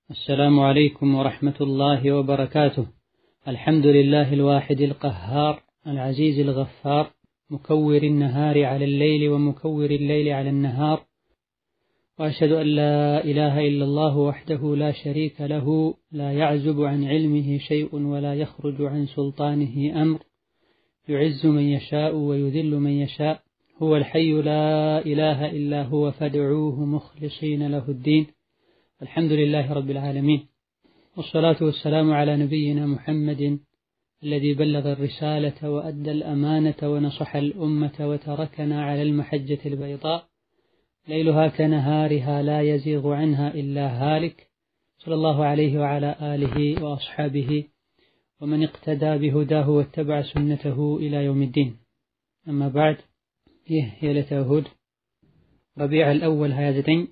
السلام عليكم ورحمة الله وبركاته الحمد لله الواحد القهار العزيز الغفار مكور النهار على الليل ومكور الليل على النهار وأشهد أن لا إله إلا الله وحده لا شريك له لا يعزب عن علمه شيء ولا يخرج عن سلطانه أمر يعز من يشاء ويذل من يشاء هو الحي لا إله إلا هو فادعوه مخلصين له الدين الحمد لله رب العالمين والصلاة والسلام على نبينا محمد الذي بلغ الرسالة وأدى الأمانة ونصح الأمة وتركنا على المحجة البيضاء ليلها كنهارها لا يزيغ عنها إلا هالك صلى الله عليه وعلى آله وأصحابه ومن اقتدى بهداه واتبع سنته إلى يوم الدين أما بعد ይህ የዕለተ እሁድ ረቢዕ አልአወል 29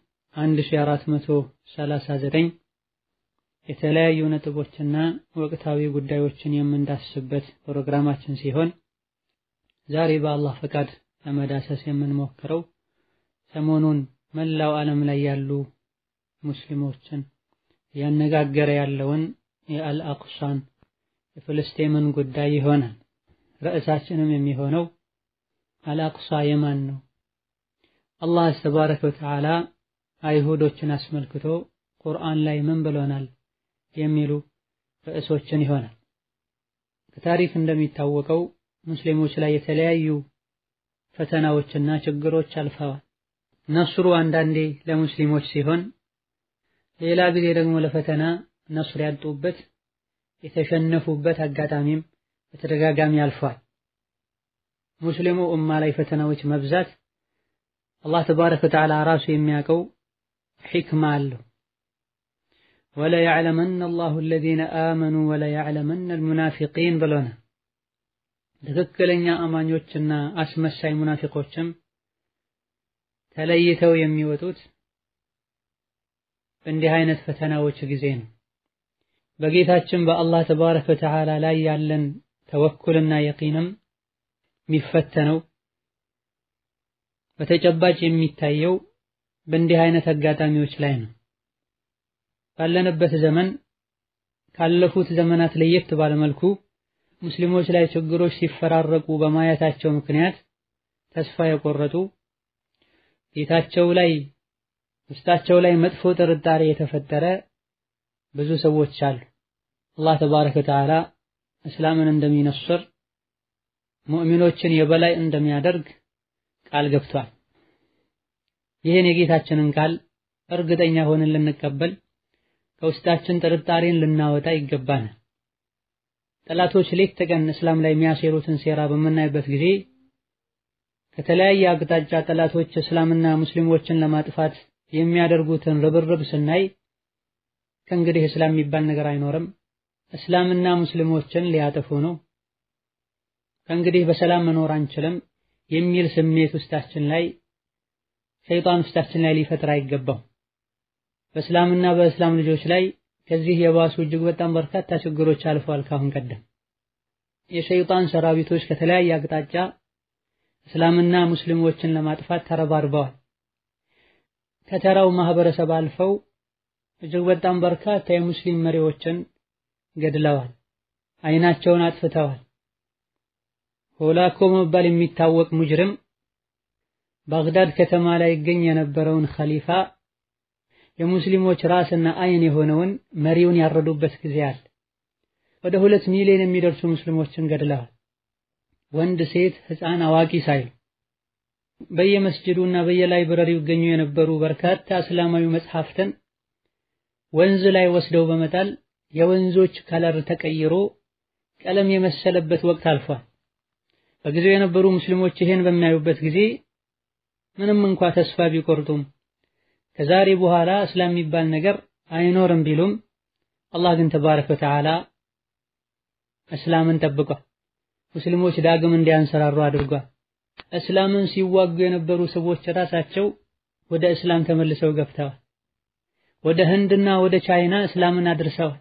1439 የተለያዩ ነጥቦችና ወቅታዊ ጉዳዮችን የምንዳስበት ፕሮግራማችን ሲሆን ዛሬ በአላህ ፈቃድ ለመዳሰስ የምንሞክረው ሰሞኑን መላው ዓለም ላይ ያሉ ሙስሊሞችን እያነጋገረ ያለውን የአልአቅሳን የፍልስጤምን ጉዳይ ይሆናል። ርዕሳችንም የሚሆነው አልአቅሳ የማን ነው? አላህ ተባረከ ወተዓላ አይሁዶችን አስመልክቶ ቁርአን ላይ ምን ብሎናል? የሚሉ ርዕሶችን ይሆናል። ከታሪክ እንደሚታወቀው ሙስሊሞች ላይ የተለያዩ ፈተናዎችና ችግሮች አልፈዋል። ነስሩ አንዳንዴ ለሙስሊሞች ሲሆን፣ ሌላ ጊዜ ደግሞ ለፈተና ነስር ያጡበት የተሸነፉበት አጋጣሚም በተደጋጋሚ አልፏል። ሙስሊሙ ኡማ ላይ ፈተናዎች መብዛት አላህ ተባረከ ወተዓላ ራሱ የሚያውቀው ሒክማ አለው። ወለያዕለመነ አላሁ አለዚነ አመኑ ወለያዕለመነ አልሙናፊቂን ብሎናል። ትክክለኛ አማኞችና አስመሳይ ሙናፊቆችም ተለይተው የሚወጡት በእንዲህ አይነት ፈተናዎች ጊዜ ነው። በጌታችን በአላህ ተባረከ ወተዓላ ላይ ያለን ተወኩልና የቂንም የሚፈተነው በተጨባጭ የሚታየው በእንዲህ አይነት አጋጣሚዎች ላይ ነው። ባለንበት ዘመን ካለፉት ዘመናት ለየት ባለመልኩ ሙስሊሞች ላይ ችግሮች ሲፈራረቁ በማየታቸው ምክንያት ተስፋ የቆረጡ ጌታቸው ላይ ውስጣቸው ላይ መጥፎ ጥርጣሬ የተፈጠረ ብዙ ሰዎች አሉ። አላህ ተባረከ ወተዓላ እስላምን እንደሚነስር ሙእሚኖችን የበላይ እንደሚያደርግ ቃል ገብቷል። ይህን የጌታችንን ቃል እርግጠኛ ሆነን ልንቀበል ከውስጣችን ጥርጣሬን ልናወጣ ይገባናል። ጠላቶች ሌት ተቀን እስላም ላይ የሚያሴሩትን ሴራ በምናይበት ጊዜ ከተለያየ አቅጣጫ ጠላቶች እስላምና ሙስሊሞችን ለማጥፋት የሚያደርጉትን ርብርብ ስናይ ከእንግዲህ እስላም የሚባል ነገር አይኖርም፣ እስላምና ሙስሊሞችን ሊያጠፉ ነው ከእንግዲህ በሰላም መኖር አንችልም የሚል ስሜት ውስጣችን ላይ ሸይጣን ውስጣችን ላይ ሊፈጥር አይገባም። በእስላምና በእስላም ልጆች ላይ ከዚህ የባሱ እጅግ በጣም በርካታ ችግሮች አልፈዋል። ካሁን ቀደም የሸይጣን ሰራዊቶች ከተለያየ አቅጣጫ እስላምና ሙስሊሞችን ለማጥፋት ተረባርበዋል። ከተራው ማህበረሰብ አልፈው እጅግ በጣም በርካታ የሙስሊም መሪዎችን ገድለዋል፣ አይናቸውን አጥፍተዋል። ሆላኮ መባል የሚታወቅ ሙጅርም ባግዳድ ከተማ ላይ ይገኝ የነበረውን ኸሊፋ የሙስሊሞች ራስና አይን የሆነውን መሪውን ያረዱበት ጊዜ አለ። ወደ ሁለት ሚሊዮን የሚደርሱ ሙስሊሞችን ገድለዋል። ወንድ፣ ሴት፣ ህፃን፣ አዋቂ ሳይሉ በየመስጅዱና በየላይብረሪው ይገኙ የነበሩ በርካታ እስላማዊ መጽሐፍትን ወንዝ ላይ ወስደው በመጣል የወንዞች ከለር ተቀይሮ ቀለም የመሰለበት ወቅት አልፏል። በጊዜው የነበሩ ሙስሊሞች ይህን በሚያዩበት ጊዜ ምንም እንኳ ተስፋ ቢቆርጡም ከዛሬ በኋላ እስላም የሚባል ነገር አይኖርም ቢሉም አላህ ግን ተባረከ ወተዓላ እስላምን ጠብቋል። ሙስሊሞች ዳግም እንዲያንሰራሩ አድርጓል። እስላምን ሲዋጉ የነበሩ ሰዎች ራሳቸው ወደ እስላም ተመልሰው ገብተዋል። ወደ ህንድና ወደ ቻይና እስላምን አድርሰዋል።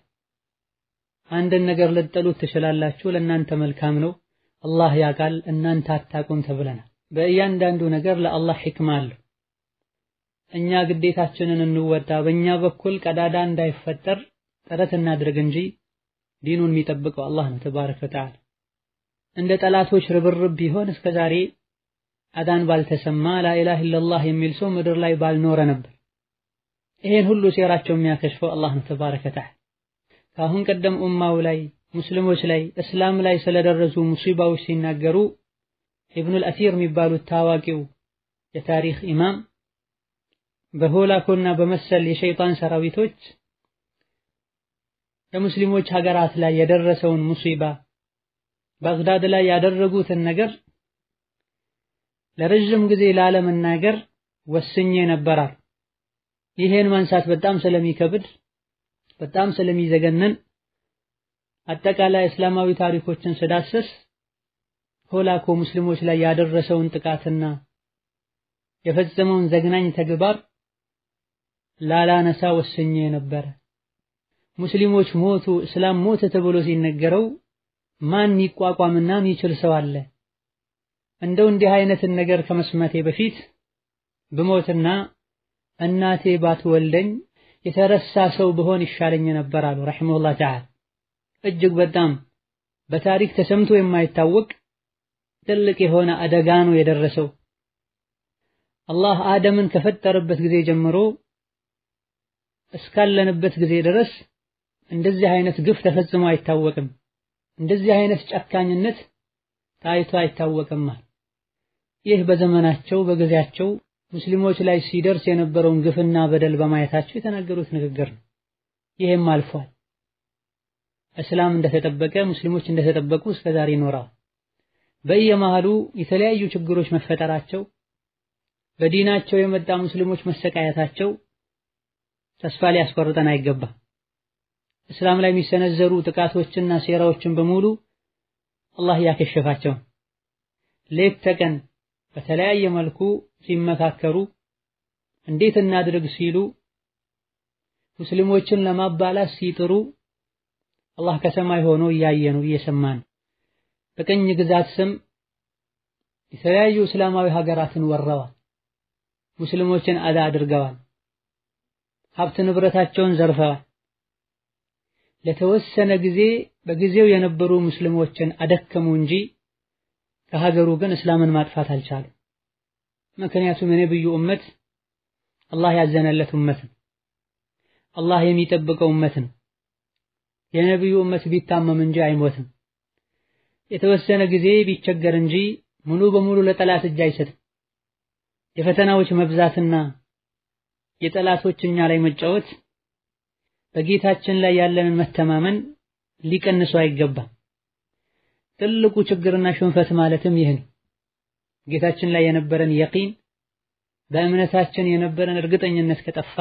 አንድን ነገር ልትጠሉት ትችላላችሁ፣ ለእናንተ መልካም ነው አላህ ያውቃል እናንተ አታውቁም ተብለናል። በእያንዳንዱ ነገር ለአላህ ሕክማ አለው። እኛ ግዴታችንን እንወጣ፣ በእኛ በኩል ቀዳዳ እንዳይፈጠር ጥረት እናድርግ እንጂ ዲኑን የሚጠብቀው አላህ ነው ተባረከ ወተዓላ። እንደ ጠላቶች ርብርብ ቢሆን እስከ ዛሬ አዳን ባልተሰማ ላኢላሃ ኢለላህ የሚል ሰው ምድር ላይ ባልኖረ ነበር። ይሄን ሁሉ ሴራቸው የሚያከሽፈው አላህ ነው ተባረከ ወተዓላ። ከአሁን ቀደም ኡማው ላይ ሙስሊሞች ላይ እስላም ላይ ስለደረሱ ሙሲባዎች ሲናገሩ ኢብኑል አሲር የሚባሉት ታዋቂው የታሪክ ኢማም በሆላኮና በመሰል የሸይጣን ሰራዊቶች በሙስሊሞች ሀገራት ላይ የደረሰውን ሙሲባ ባግዳድ ላይ ያደረጉትን ነገር ለረጅም ጊዜ ላለመናገር ወስኜ ነበራል። ይሄን ማንሳት በጣም ስለሚከብድ በጣም ስለሚዘገንን አጠቃላይ እስላማዊ ታሪኮችን ስዳስስ ሆላኮ ሙስሊሞች ላይ ያደረሰውን ጥቃትና የፈጸመውን ዘግናኝ ተግባር ላላነሳ ወስኜ ነበረ። ሙስሊሞች ሞቱ፣ እስላም ሞተ ተብሎ ሲነገረው ማን ይቋቋምና የሚችል ሰው አለ? እንደው እንዲህ አይነትን ነገር ከመስማቴ በፊት ብሞትና እናቴ ባትወልደኝ የተረሳ ሰው ብሆን ይሻለኝ ነበር አሉ ረሒመሁላህ ተዓላ። እጅግ በጣም በታሪክ ተሰምቶ የማይታወቅ ትልቅ የሆነ አደጋ ነው የደረሰው። አላህ አደምን ከፈጠረበት ጊዜ ጀምሮ እስካለንበት ጊዜ ድረስ እንደዚህ አይነት ግፍ ተፈጽሞ አይታወቅም። እንደዚህ አይነት ጨካኝነት ታይቶ አይታወቅም። ይህ በዘመናቸው በጊዜያቸው ሙስሊሞች ላይ ሲደርስ የነበረውን ግፍና በደል በማየታቸው የተናገሩት ንግግር ነው። ይህም አልፏል። እስላም እንደተጠበቀ ሙስሊሞች እንደተጠበቁ እስከዛሬ ይኖራል። በየመሃሉ የተለያዩ ችግሮች መፈጠራቸው በዲናቸው የመጣ ሙስሊሞች መሰቃየታቸው ተስፋ ሊያስቆርጠን አይገባም። እስላም ላይ የሚሰነዘሩ ጥቃቶችና ሴራዎችን በሙሉ አላህ ያከሸፋቸው ሌት ተቀን በተለያየ መልኩ ሲመካከሩ እንዴት እናድርግ ሲሉ ሙስሊሞችን ለማባላት ሲጥሩ አላህ ከሰማይ ሆኖ እያየ ነው እየሰማ ነው። በቅኝ ግዛት ስም የተለያዩ እስላማዊ ሀገራትን ወረዋል። ሙስሊሞችን አዳ አድርገዋል። ሀብት ንብረታቸውን ዘርፈዋል። ለተወሰነ ጊዜ በጊዜው የነበሩ ሙስሊሞችን አደከሙ እንጂ ከሀገሩ ግን እስላምን ማጥፋት አልቻሉም። ምክንያቱም የነብዩ ኡመት አላህ ያዘነለት ኡመት ነው። አላህ የሚጠብቀው ኡመት ነው። የነብዩ ኡመት ቢታመም እንጂ አይሞትም። የተወሰነ ጊዜ ቢቸገር እንጂ ሙሉ በሙሉ ለጠላት እጅ አይሰጥም። የፈተናዎች መብዛትና የጠላቶች እኛ ላይ መጫወት በጌታችን ላይ ያለንን መተማመን ሊቀንሱ አይገባም። ትልቁ ችግርና ሽንፈት ማለትም ይህ ነው። ጌታችን ላይ የነበረን የቂን በእምነታችን የነበረን እርግጠኝነት ከጠፋ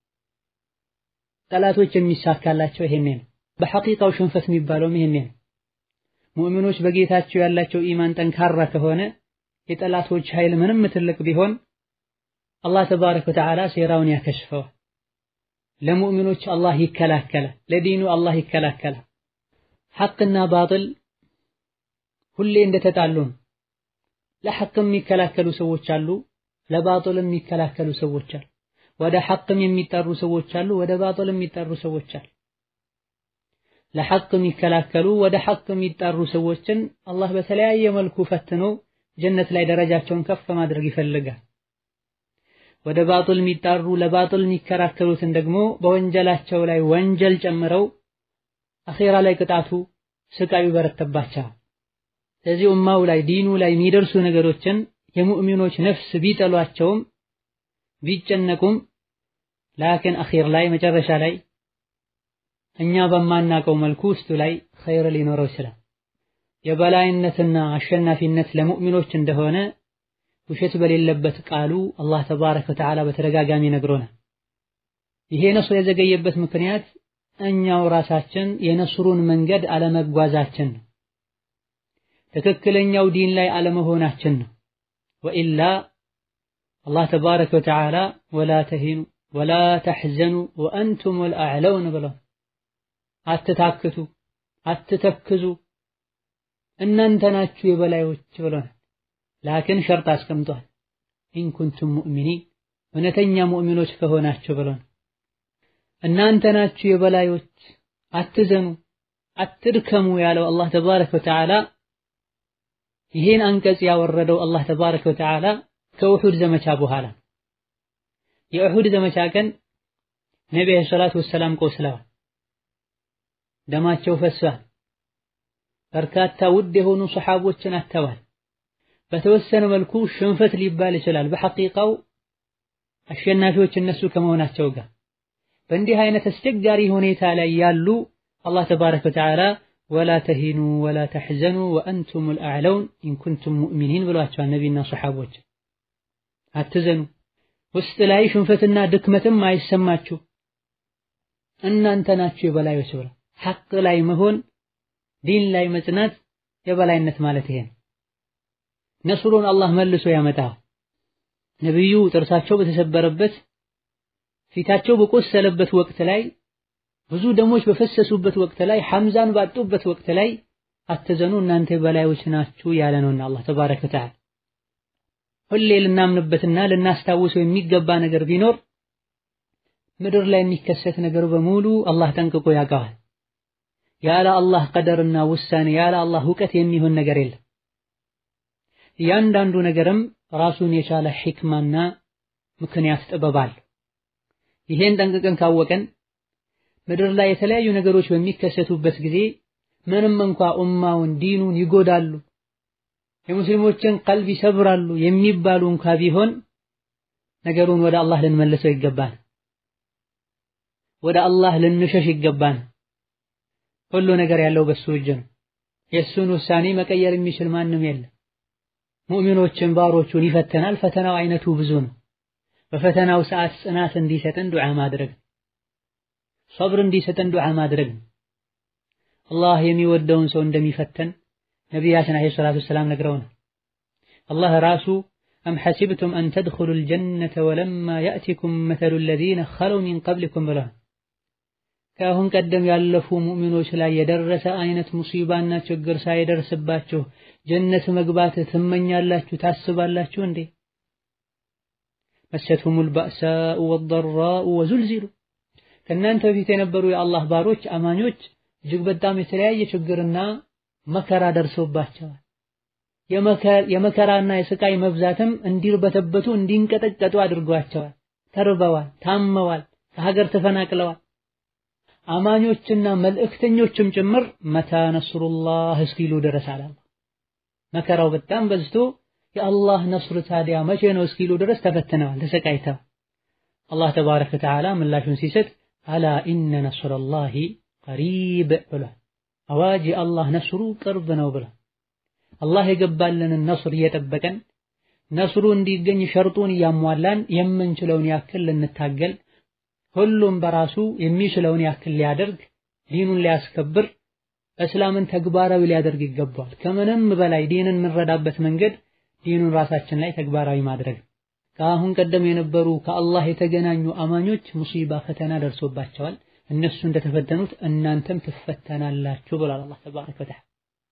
ጠላቶች የሚሳካላቸው ይሄኔ ነው። በሐቂቃው ሽንፈት የሚባለውም ይሄኔ ነው። ሙእሚኖች በጌታቸው ያላቸው ኢማን ጠንካራ ከሆነ የጠላቶች ኃይል ምንም ትልቅ ቢሆን አላህ ተባረከ ወተዓላ ሴራውን ያከሽፈዋል። ለሙእሚኖች አላህ ይከላከላል። ለዲኑ አላህ ይከላከላል። ሐቅና ባጥል ሁሌ እንደተጣሉ ነው። ለሐቅም የሚከላከሉ ሰዎች አሉ፣ ለባጥልም የሚከላከሉ ሰዎች አሉ። ወደ ሐቅም የሚጠሩ ሰዎች አሉ፣ ወደ ባጥልም የሚጠሩ ሰዎች አሉ። ለሐቅ የሚከላከሉ ወደ ሐቅ የሚጠሩ ሰዎችን አላህ በተለያየ መልኩ ፈትኖ ጀነት ላይ ደረጃቸውን ከፍ ማድረግ ይፈልጋል። ወደ ባጥል የሚጣሩ ለባጥል የሚከራከሩትን ደግሞ በወንጀላቸው ላይ ወንጀል ጨምረው አኼራ ላይ ቅጣቱ ስቃዩ በረተባቸዋል። ስለዚህ ኡማው ላይ ዲኑ ላይ የሚደርሱ ነገሮችን የሙእሚኖች ነፍስ ቢጠሏቸውም ቢጨነቁም ላኪን አኼር ላይ መጨረሻ ላይ እኛ በማናቀው መልኩ ውስጡ ላይ ኸይር ሊኖረው ይችላል። የበላይነትና አሸናፊነት ለሙእሚኖች እንደሆነ ውሸት በሌለበት ቃሉ አላህ ተባረከ ወተዓላ በተደጋጋሚ ነግሮናል። ይሄ ነስር የዘገየበት ምክንያት እኛው ራሳችን የነስሩን መንገድ አለመጓዛችን ነው። ትክክለኛው ዲን ላይ አለመሆናችን ነው። ወኢላ አላህ ተባረከ ወተዓላ ወላ ተሂኑ ወላ ተሕዘኑ ወአንቱሙል አዕለውን ብለው አትታክቱ፣ አትተክዙ እናንተ ናችሁ የበላዮች ብሎናል። ላኪን ሸርጥ አስቀምጧል። ኢንኩንቱም ሙእሚኒን እውነተኛ ሙእሚኖች ከሆናችሁ ብሎን እናንተ ናችሁ የበላዮች አትዘኑ አትድከሙ ያለው አላህ ተባረከ ወተዓላ ይህን አንቀጽ ያወረደው አላህ ተባረከ ወተዓላ ከኡሑድ ዘመቻ በኋላ የኡሑድ ዘመቻ ቀን ነቢ ዓለይሂ ሰላቱ ወሰላም ቆስለዋል፣ ደማቸው ፈሷል። በርካታ ውድ የሆኑ ሰሓቦችን አተዋል። በተወሰነ መልኩ ሽንፈት ሊባል ይችላል። በሐቂቃው አሸናፊዎች እነሱ ከመሆናቸው ጋር በእንዲህ አይነት አስቸጋሪ ሁኔታ ላይ ያሉ አላህ ተባረከ ወተዓላ ወላ ተሂኑ ወላ ተሕዘኑ ወአንቱሙል አዕለውን ኢንኩንቱም ሙእሚኒን ብሏቸዋል። ነቢና ሰሓቦች አትዘኑ፣ ውስጥ ላይ ሽንፈትና ድክመትም አይሰማችሁ፣ እናንተ ናችሁ የበላዮች ብለው ሐቅ ላይ መሆን ዲን ላይ መጽናት የበላይነት ማለት ይሄ ነው። ነስሩን አላህ መልሶ ያመጣል። ነቢዩ ጥርሳቸው በተሰበረበት ፊታቸው በቆሰለበት ወቅት ላይ ብዙ ደሞች በፈሰሱበት ወቅት ላይ ሐምዛን ባጡበት ወቅት ላይ አትዘኑ እናንተ የበላዮች ናችሁ ያለ ነውና አላህ ተባረከ ወተዓላ ሁሌ ልናምንበትና ልናስታውሰው የሚገባ ነገር ቢኖር ምድር ላይ የሚከሰት ነገር በሙሉ አላህ ጠንቅቆ ያውቀዋል። ያለ አላህ ቀደርና ውሳኔ ያለ አላህ እውቀት የሚሆን ነገር የለም። እያንዳንዱ ነገርም ራሱን የቻለ ሒክማና ምክንያት ጥበብ አለው። ይሄን ጠንቅቀን ካወቀን ምድር ላይ የተለያዩ ነገሮች በሚከሰቱበት ጊዜ ምንም እንኳ ኡማውን ዲኑን ይጎዳሉ፣ የሙስሊሞችን ቀልብ ይሰብራሉ የሚባሉ እንኳ ቢሆን ነገሩን ወደ አላህ ልንመልሰው ይገባል። ወደ አላህ ልንሸሽ ይገባል። ሁሉ ነገር ያለው በሱ እጅ ነው። የእሱን ውሳኔ መቀየር የሚችል ማንም የለም። ሙእሚኖችን ባሮቹን ይፈተናል። ፈተናው አይነቱ ብዙ ነው። በፈተናው ሰዓት ጽናት እንዲሰጠን ዱዓ ማድረግ፣ ሰብር እንዲሰጠን ዱዓ ማድረግ። አላህ የሚወደውን ሰው እንደሚፈተን ነቢያችን ዓለይሂ ሰላቱ ወሰላም ነግረውናል። አላህ ራሱ አም ሐሲብቱም አን ተድኹሉል ጀነተ ወለማ ያእቲኩም መተሉ ለዚነ ኸለው ሚን ቀብሊኩም ብለዋል። ከአሁን ቀደም ያለፉ ሙእሚኖች ላይ የደረሰ አይነት ሙሲባና ችግር ሳይደርስባችሁ ጀነት መግባት ትመኛላችሁ ታስባላችሁ እንዴ? መሰትሁሙል ባእሳኡ ወደራኡ ወዙልዚሉ ከእናንተ በፊት የነበሩ የአላህ ባሮች አማኞች እጅግ በጣም የተለያየ ችግርና መከራ ደርሶባቸዋል። የመከራና የስቃይ መብዛትም እንዲርበተበቱ እንዲንቀጠቀጡ አድርጓቸዋል። ተርበዋል፣ ታመዋል፣ ከሀገር ተፈናቅለዋል። አማኞችና መልእክተኞችም ጭምር መታ ነስሩላህ እስኪሉ ድረስ አለ። መከራው በጣም በዝቶ የአላህ ነስር ታዲያ መቼ ነው እስኪሉ ድረስ ተፈትነዋል፣ ተሰቃይተዋል። አላህ ተባረከ ወተዓላ ምላሹን ሲሰጥ አላ ኢነ ነስረላሂ ቀሪብ ብሏል። አዋጅ የአላህ ነስሩ ቅርብ ነው ብሏል። አላህ የገባልንን ነስር እየጠበቀን ነስሩ እንዲገኝ ሸርጡን እያሟላን የምንችለውን ያክል ልንታገል ሁሉም በራሱ የሚችለውን ያክል ሊያደርግ ዲኑን ሊያስከብር እስላምን ተግባራዊ ሊያደርግ ይገባዋል። ከምንም በላይ ዲንን የምንረዳበት መንገድ ዲኑን ራሳችን ላይ ተግባራዊ ማድረግ። ከአሁን ቀደም የነበሩ ከአላህ የተገናኙ አማኞች ሙሲባ ፈተና ደርሶባቸዋል። እነሱ እንደተፈተኑት እናንተም ትፈተናላችሁ ብሏል አላህ ተባረከ ወተዓላ።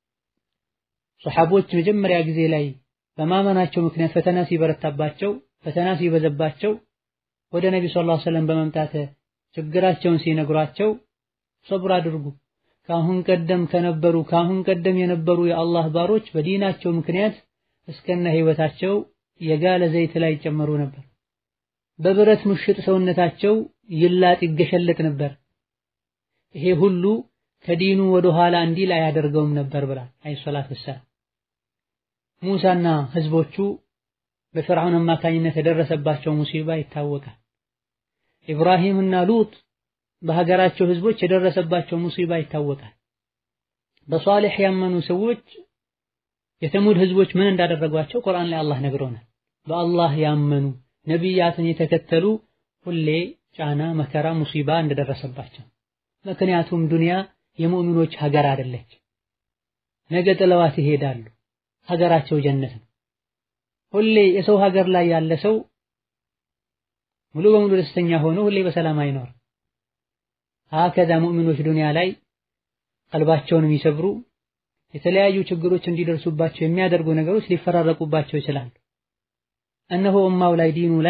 ሰሓቦች መጀመሪያ ጊዜ ላይ በማመናቸው ምክንያት ፈተና ሲበረታባቸው፣ ፈተና ሲበዘባቸው ወደ ነቢ ሰለላሁ ዐለይሂ ወሰለም በመምጣት ችግራቸውን ሲነግሯቸው ሰብር አድርጉ፣ ከአሁን ቀደም ከነበሩ ከአሁን ቀደም የነበሩ የአላህ ባሮች በዲናቸው ምክንያት እስከነ ህይወታቸው የጋለ ዘይት ላይ ይጨመሩ ነበር። በብረት ምሽጥ ሰውነታቸው ይላጥ ይገሸለጥ ነበር። ይሄ ሁሉ ከዲኑ ወደ ኋላ እንዲል አያደርገውም ነበር ብሏል አለይሂ ሰላቱ ወሰላም። ሙሳና ህዝቦቹ በፍርዓውን አማካኝነት የደረሰባቸው ሙሲባ ይታወቃል። ኢብራሂምና ሉጥ በሀገራቸው ህዝቦች የደረሰባቸው ሙሲባ ይታወቃል። በሷሊህ ያመኑ ሰዎች የተሙድ ህዝቦች ምን እንዳደረጓቸው ቁርአን ላይ አላህ ነግሮናል። በአላህ ያመኑ ነቢያትን የተከተሉ ሁሌ ጫና፣ መከራ፣ ሙሲባ እንደደረሰባቸው ምክንያቱም ዱንያ የሙእሚኖች ሀገር አይደለች። ነገ ጥለዋት ይሄዳሉ። ሀገራቸው ጀነት ነው። ሁሌ የሰው ሀገር ላይ ያለ ሰው ሙሉ በሙሉ ደስተኛ ሆኖ ሁሌ በሰላም አይኖር። ሀከዛ ሙእሚኖች ዱንያ ላይ ቀልባቸውን የሚሰብሩ የተለያዩ ችግሮች እንዲደርሱባቸው የሚያደርጉ ነገሮች ሊፈራረቁባቸው ይችላሉ። እነሆ ኡማው ላይ ዲኑ ላይ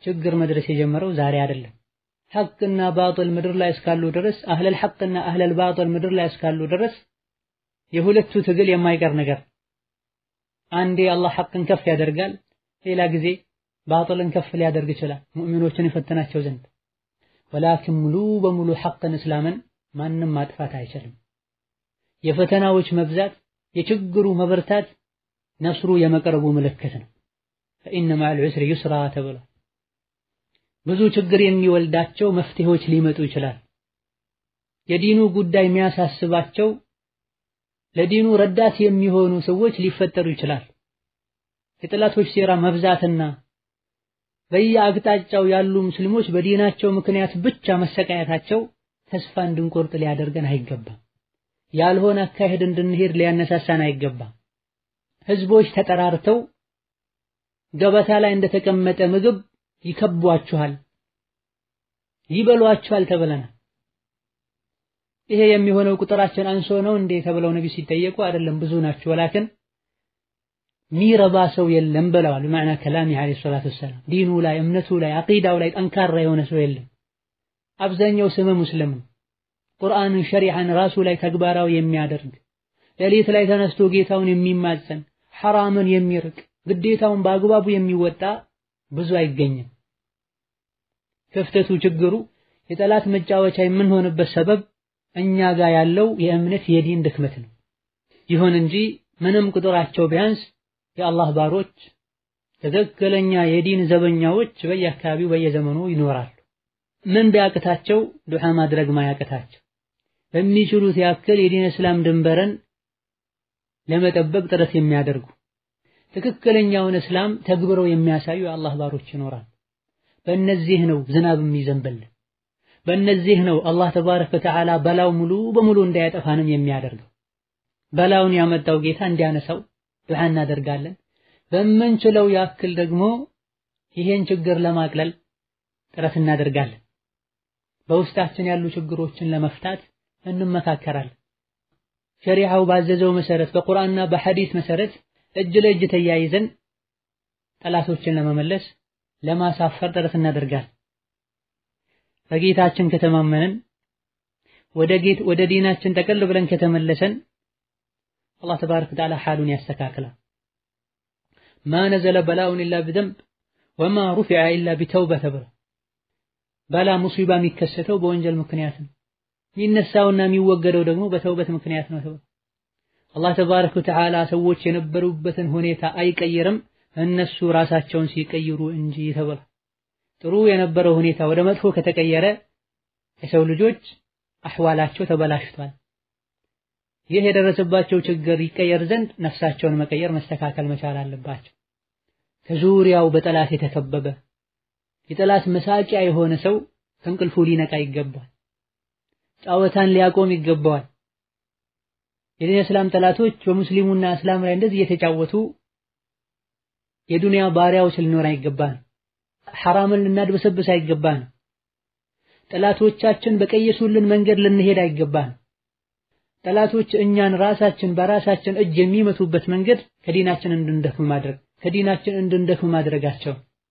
ችግር መድረስ የጀመረው ዛሬ አይደለም። ሐቅና ባጥል ምድር ላይ እስካሉ ድረስ አህለል ሐቅና አህለል ባጥል ምድር ላይ እስካሉ ድረስ የሁለቱ ትግል የማይቀር ነገር። አንዴ አላህ ሐቅን ከፍ ያደርጋል፣ ሌላ ጊዜ ባጥልን ከፍ ሊያደርግ ይችላል ሙእሚኖችን ይፈትናቸው ዘንድ። ወላኪን ሙሉ በሙሉ ሐቅን እስላምን ማንም ማጥፋት አይችልም። የፈተናዎች መብዛት የችግሩ መበርታት ነስሩ የመቅረቡ ምልክት ነው። ፈኢነ መዐል ዑስሪ ዩስራ ተብሏል። ብዙ ችግር የሚወልዳቸው መፍትሄዎች ሊመጡ ይችላል። የዲኑ ጉዳይ የሚያሳስባቸው ለዲኑ ረዳት የሚሆኑ ሰዎች ሊፈጠሩ ይችላል። የጠላቶች ሴራ መብዛትና በየአቅጣጫው ያሉ ሙስሊሞች በዲናቸው ምክንያት ብቻ መሰቃየታቸው ተስፋ እንድንቆርጥ ሊያደርገን አይገባም። ያልሆነ አካሄድ እንድንሄድ ሊያነሳሳን አይገባም። ህዝቦች ተጠራርተው ገበታ ላይ እንደተቀመጠ ምግብ ይከቧችኋል፣ ይበሏችኋል ተብለናል። ይሄ የሚሆነው ቁጥራችን አንሶ ነው እንዴ ተብለው ነቢ ሲጠየቁ አይደለም ብዙ ናቸው፣ ወላክን ሚረባ ሰው የለም ብለዋል። በማዕና ከላሚ ዓለይሂ ሰላቱ ወሰላም ዲኑ ላይ እምነቱ ላይ አቂዳው ላይ ጠንካራ የሆነ ሰው የለም። አብዛኛው ስመ ሙስሊም ነው። ቁርአንን ሸሪዓን ራሱ ላይ ተግባራዊ የሚያደርግ ሌሊት ላይ ተነስቶ ጌታውን የሚማጸን ሐራምን የሚርቅ ግዴታውን በአግባቡ የሚወጣ ብዙ አይገኝም። ክፍተቱ ችግሩ የጠላት መጫወቻ የምንሆንበት ሰበብ እኛ ጋር ያለው የእምነት የዲን ድክመት ነው። ይሁን እንጂ ምንም ቁጥራቸው ቢያንስ የአላህ ባሮች ትክክለኛ የዲን ዘበኛዎች በየአካባቢው በየዘመኑ ይኖራሉ። ምን ቢያቅታቸው ዱዓ ማድረግ ማያቅታቸው በሚችሉት ያክል የዲን እስላም ድንበርን ለመጠበቅ ጥረት የሚያደርጉ ትክክለኛውን እስላም ተግብረው የሚያሳዩ የአላህ ባሮች ይኖራል። በእነዚህ ነው ዝናብ የሚዘንብልን። በእነዚህ ነው አላህ ተባረከ ወተዓላ በላው ሙሉ በሙሉ እንዳያጠፋንም የሚያደርገው። በላውን ያመጣው ጌታ እንዲያነሳው ዱዓ እናደርጋለን። በምንችለው ያክል ደግሞ ይሄን ችግር ለማቅለል ጥረት እናደርጋለን። በውስጣችን ያሉ ችግሮችን ለመፍታት እንመካከራለን። ሸሪዓው ባዘዘው መሰረት በቁርአንና በሐዲስ መሰረት እጅ ለእጅ ተያይዘን ጠላቶችን ለመመለስ ለማሳፈር ጥረት እናደርጋለን። በጌታችን ከተማመንን ወደ ጌት ወደ ዲናችን ጠቅል ብለን ከተመለሰን አላህ ተባረከ ወተዓላ ሓሉን ያስተካክላል። ማ ነዘለ በላኡን ኢላ ቢዘንብ ወማ ሩፊዐ ኢላ ቢተውባ ተብሎ በላ ሙሲባ የሚከሰተው በወንጀል ምክንያት ነው። የሚነሳውና የሚወገደው ደግሞ በተውበት ምክንያት ነው ተብሎ አላህ ተባረከ ወተዓላ ሰዎች የነበሩበትን ሁኔታ አይቀይርም እነሱ ራሳቸውን ሲቀይሩ እንጂ ተብሏል። ጥሩ የነበረው ሁኔታ ወደ መጥፎ ከተቀየረ የሰው ልጆች አህዋላቸው ተበላሽቷል። ይህ የደረሰባቸው ችግር ይቀየር ዘንድ ነፍሳቸውን መቀየር መስተካከል መቻል አለባቸው። ከዙሪያው በጠላት የተከበበ የጠላት መሳቂያ የሆነ ሰው ከእንቅልፉ ሊነቃ ይገባል። ጨዋታን ሊያቆም ይገባዋል። የዲን እስላም ጠላቶች በሙስሊሙና እስላም ላይ እንደዚህ እየተጫወቱ የዱንያ ባሪያዎች ልንሆን አይገባን። ሐራምን ልናድበሰብስ አይገባን። ጠላቶቻችን በቀየሱልን መንገድ ልንሄድ አይገባን። ጠላቶች እኛን ራሳችን በራሳችን እጅ የሚመቱበት መንገድ ከዲናችን እንድንደክም ማድረግ ከዲናችን እንድንደክም ማድረጋቸው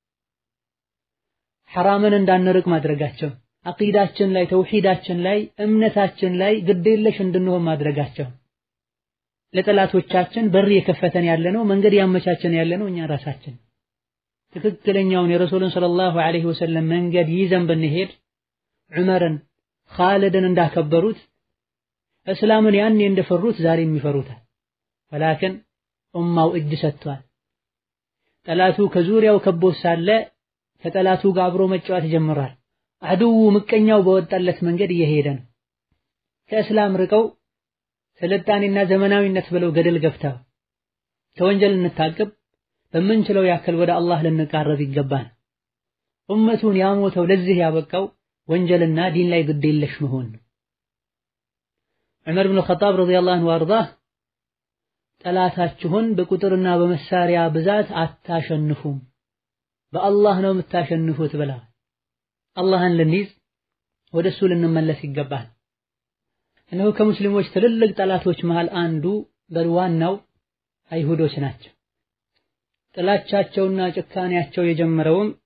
ሐራምን እንዳንርቅ ማድረጋቸው አቂዳችን ላይ ተውሂዳችን ላይ እምነታችን ላይ ግዴለሽ እንድንሆን ማድረጋቸው ለጠላቶቻችን በር የከፈተን ያለነው መንገድ ያመቻቸን ያለነው እኛ ራሳችን ትክክለኛውን የረሱልን ሰለላሁ ዐለይሂ ወሰለም መንገድ ይዘን ብንሄድ ዑመርን ኻልድን እንዳከበሩት እስላምን ያኔ እንደፈሩት ዛሬም ይፈሩታል። ወላክን ኡማው እጅ ሰጥቷል። ጠላቱ ከዙሪያው ከቦት ሳለ ከጠላቱ ጋር አብሮ መጫወት ጀምሯል። አድው ምቀኛው በወጣለት መንገድ እየሄደ ነው። ከእስላም ርቀው ስልጣኔና ዘመናዊነት ብለው ገደል ገብተው ከወንጀል እንታቅብ በምንችለው ያክል ወደ አላህ ልንቃረብ ይገባል። ኡመቱን ያሞተው ለዚህ ያበቃው ወንጀልና ዲን ላይ ግድ የለሽ መሆን ነው። ዑመር ብን ኸጣብ ረዲየላሁ ዐንሁ ወአርዳህ ጠላታችሁን በቁጥርና በመሳሪያ ብዛት አታሸንፉም፣ በአላህ ነው የምታሸንፉት ብለዋል። አላህን ልንይዝ ወደ እሱ ልንመለስ ይገባል። እነሆ ከሙስሊሞች ትልልቅ ጠላቶች መሃል አንዱ በዋናው አይሁዶች ናቸው። ጥላቻቸውና ጭካኔያቸው የጀመረውም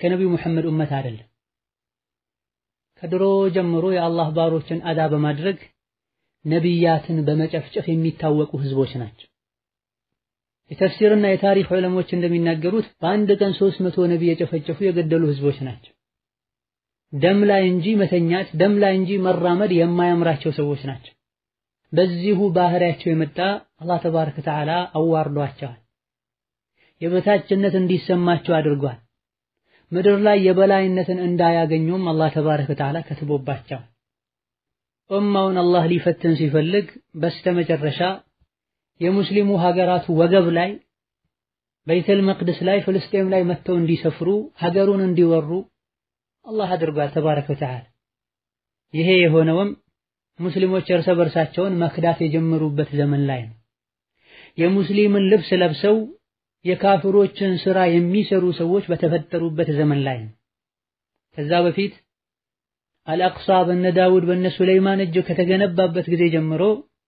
ከነቢዩ ሙሐመድ ኡመት አይደለም። ከድሮ ጀምሮ የአላህ ባሮችን አዳ በማድረግ ነቢያትን በመጨፍጨፍ የሚታወቁ ህዝቦች ናቸው። የተፍሲርና የታሪክ ዑለሞች እንደሚናገሩት በአንድ ቀን ሦስት መቶ ነቢይ የጨፈጨፉ የገደሉ ህዝቦች ናቸው። ደም ላይ እንጂ መተኛት፣ ደም ላይ እንጂ መራመድ የማያምራቸው ሰዎች ናቸው። በዚሁ ባህሪያቸው የመጣ አላህ ተባረከ ወተዓላ አዋርዷቸዋል። የበታችነት እንዲሰማቸው አድርጓል። ምድር ላይ የበላይነትን እንዳያገኙም አላህ ተባረከ ወተዓላ ከትቦባቸዋል። ኡማውን አላህ ሊፈትን ሲፈልግ በስተመጨረሻ የሙስሊሙ ሀገራት ወገብ ላይ በይተል መቅደስ ላይ ፍልስጤም ላይ መጥተው እንዲሰፍሩ ሀገሩን እንዲወሩ አላህ አድርጓል ተባረከ ወተዓላ። ይሄ የሆነውም ሙስሊሞች እርስ በርሳቸውን መክዳት የጀመሩበት ዘመን ላይ ነው። የሙስሊምን ልብስ ለብሰው የካፍሮችን ስራ የሚሰሩ ሰዎች በተፈጠሩበት ዘመን ላይ ነው። ከዛ በፊት አልአቅሳ በነ ዳውድ በነ ሱለይማን እጅ ከተገነባበት ጊዜ ጀምሮ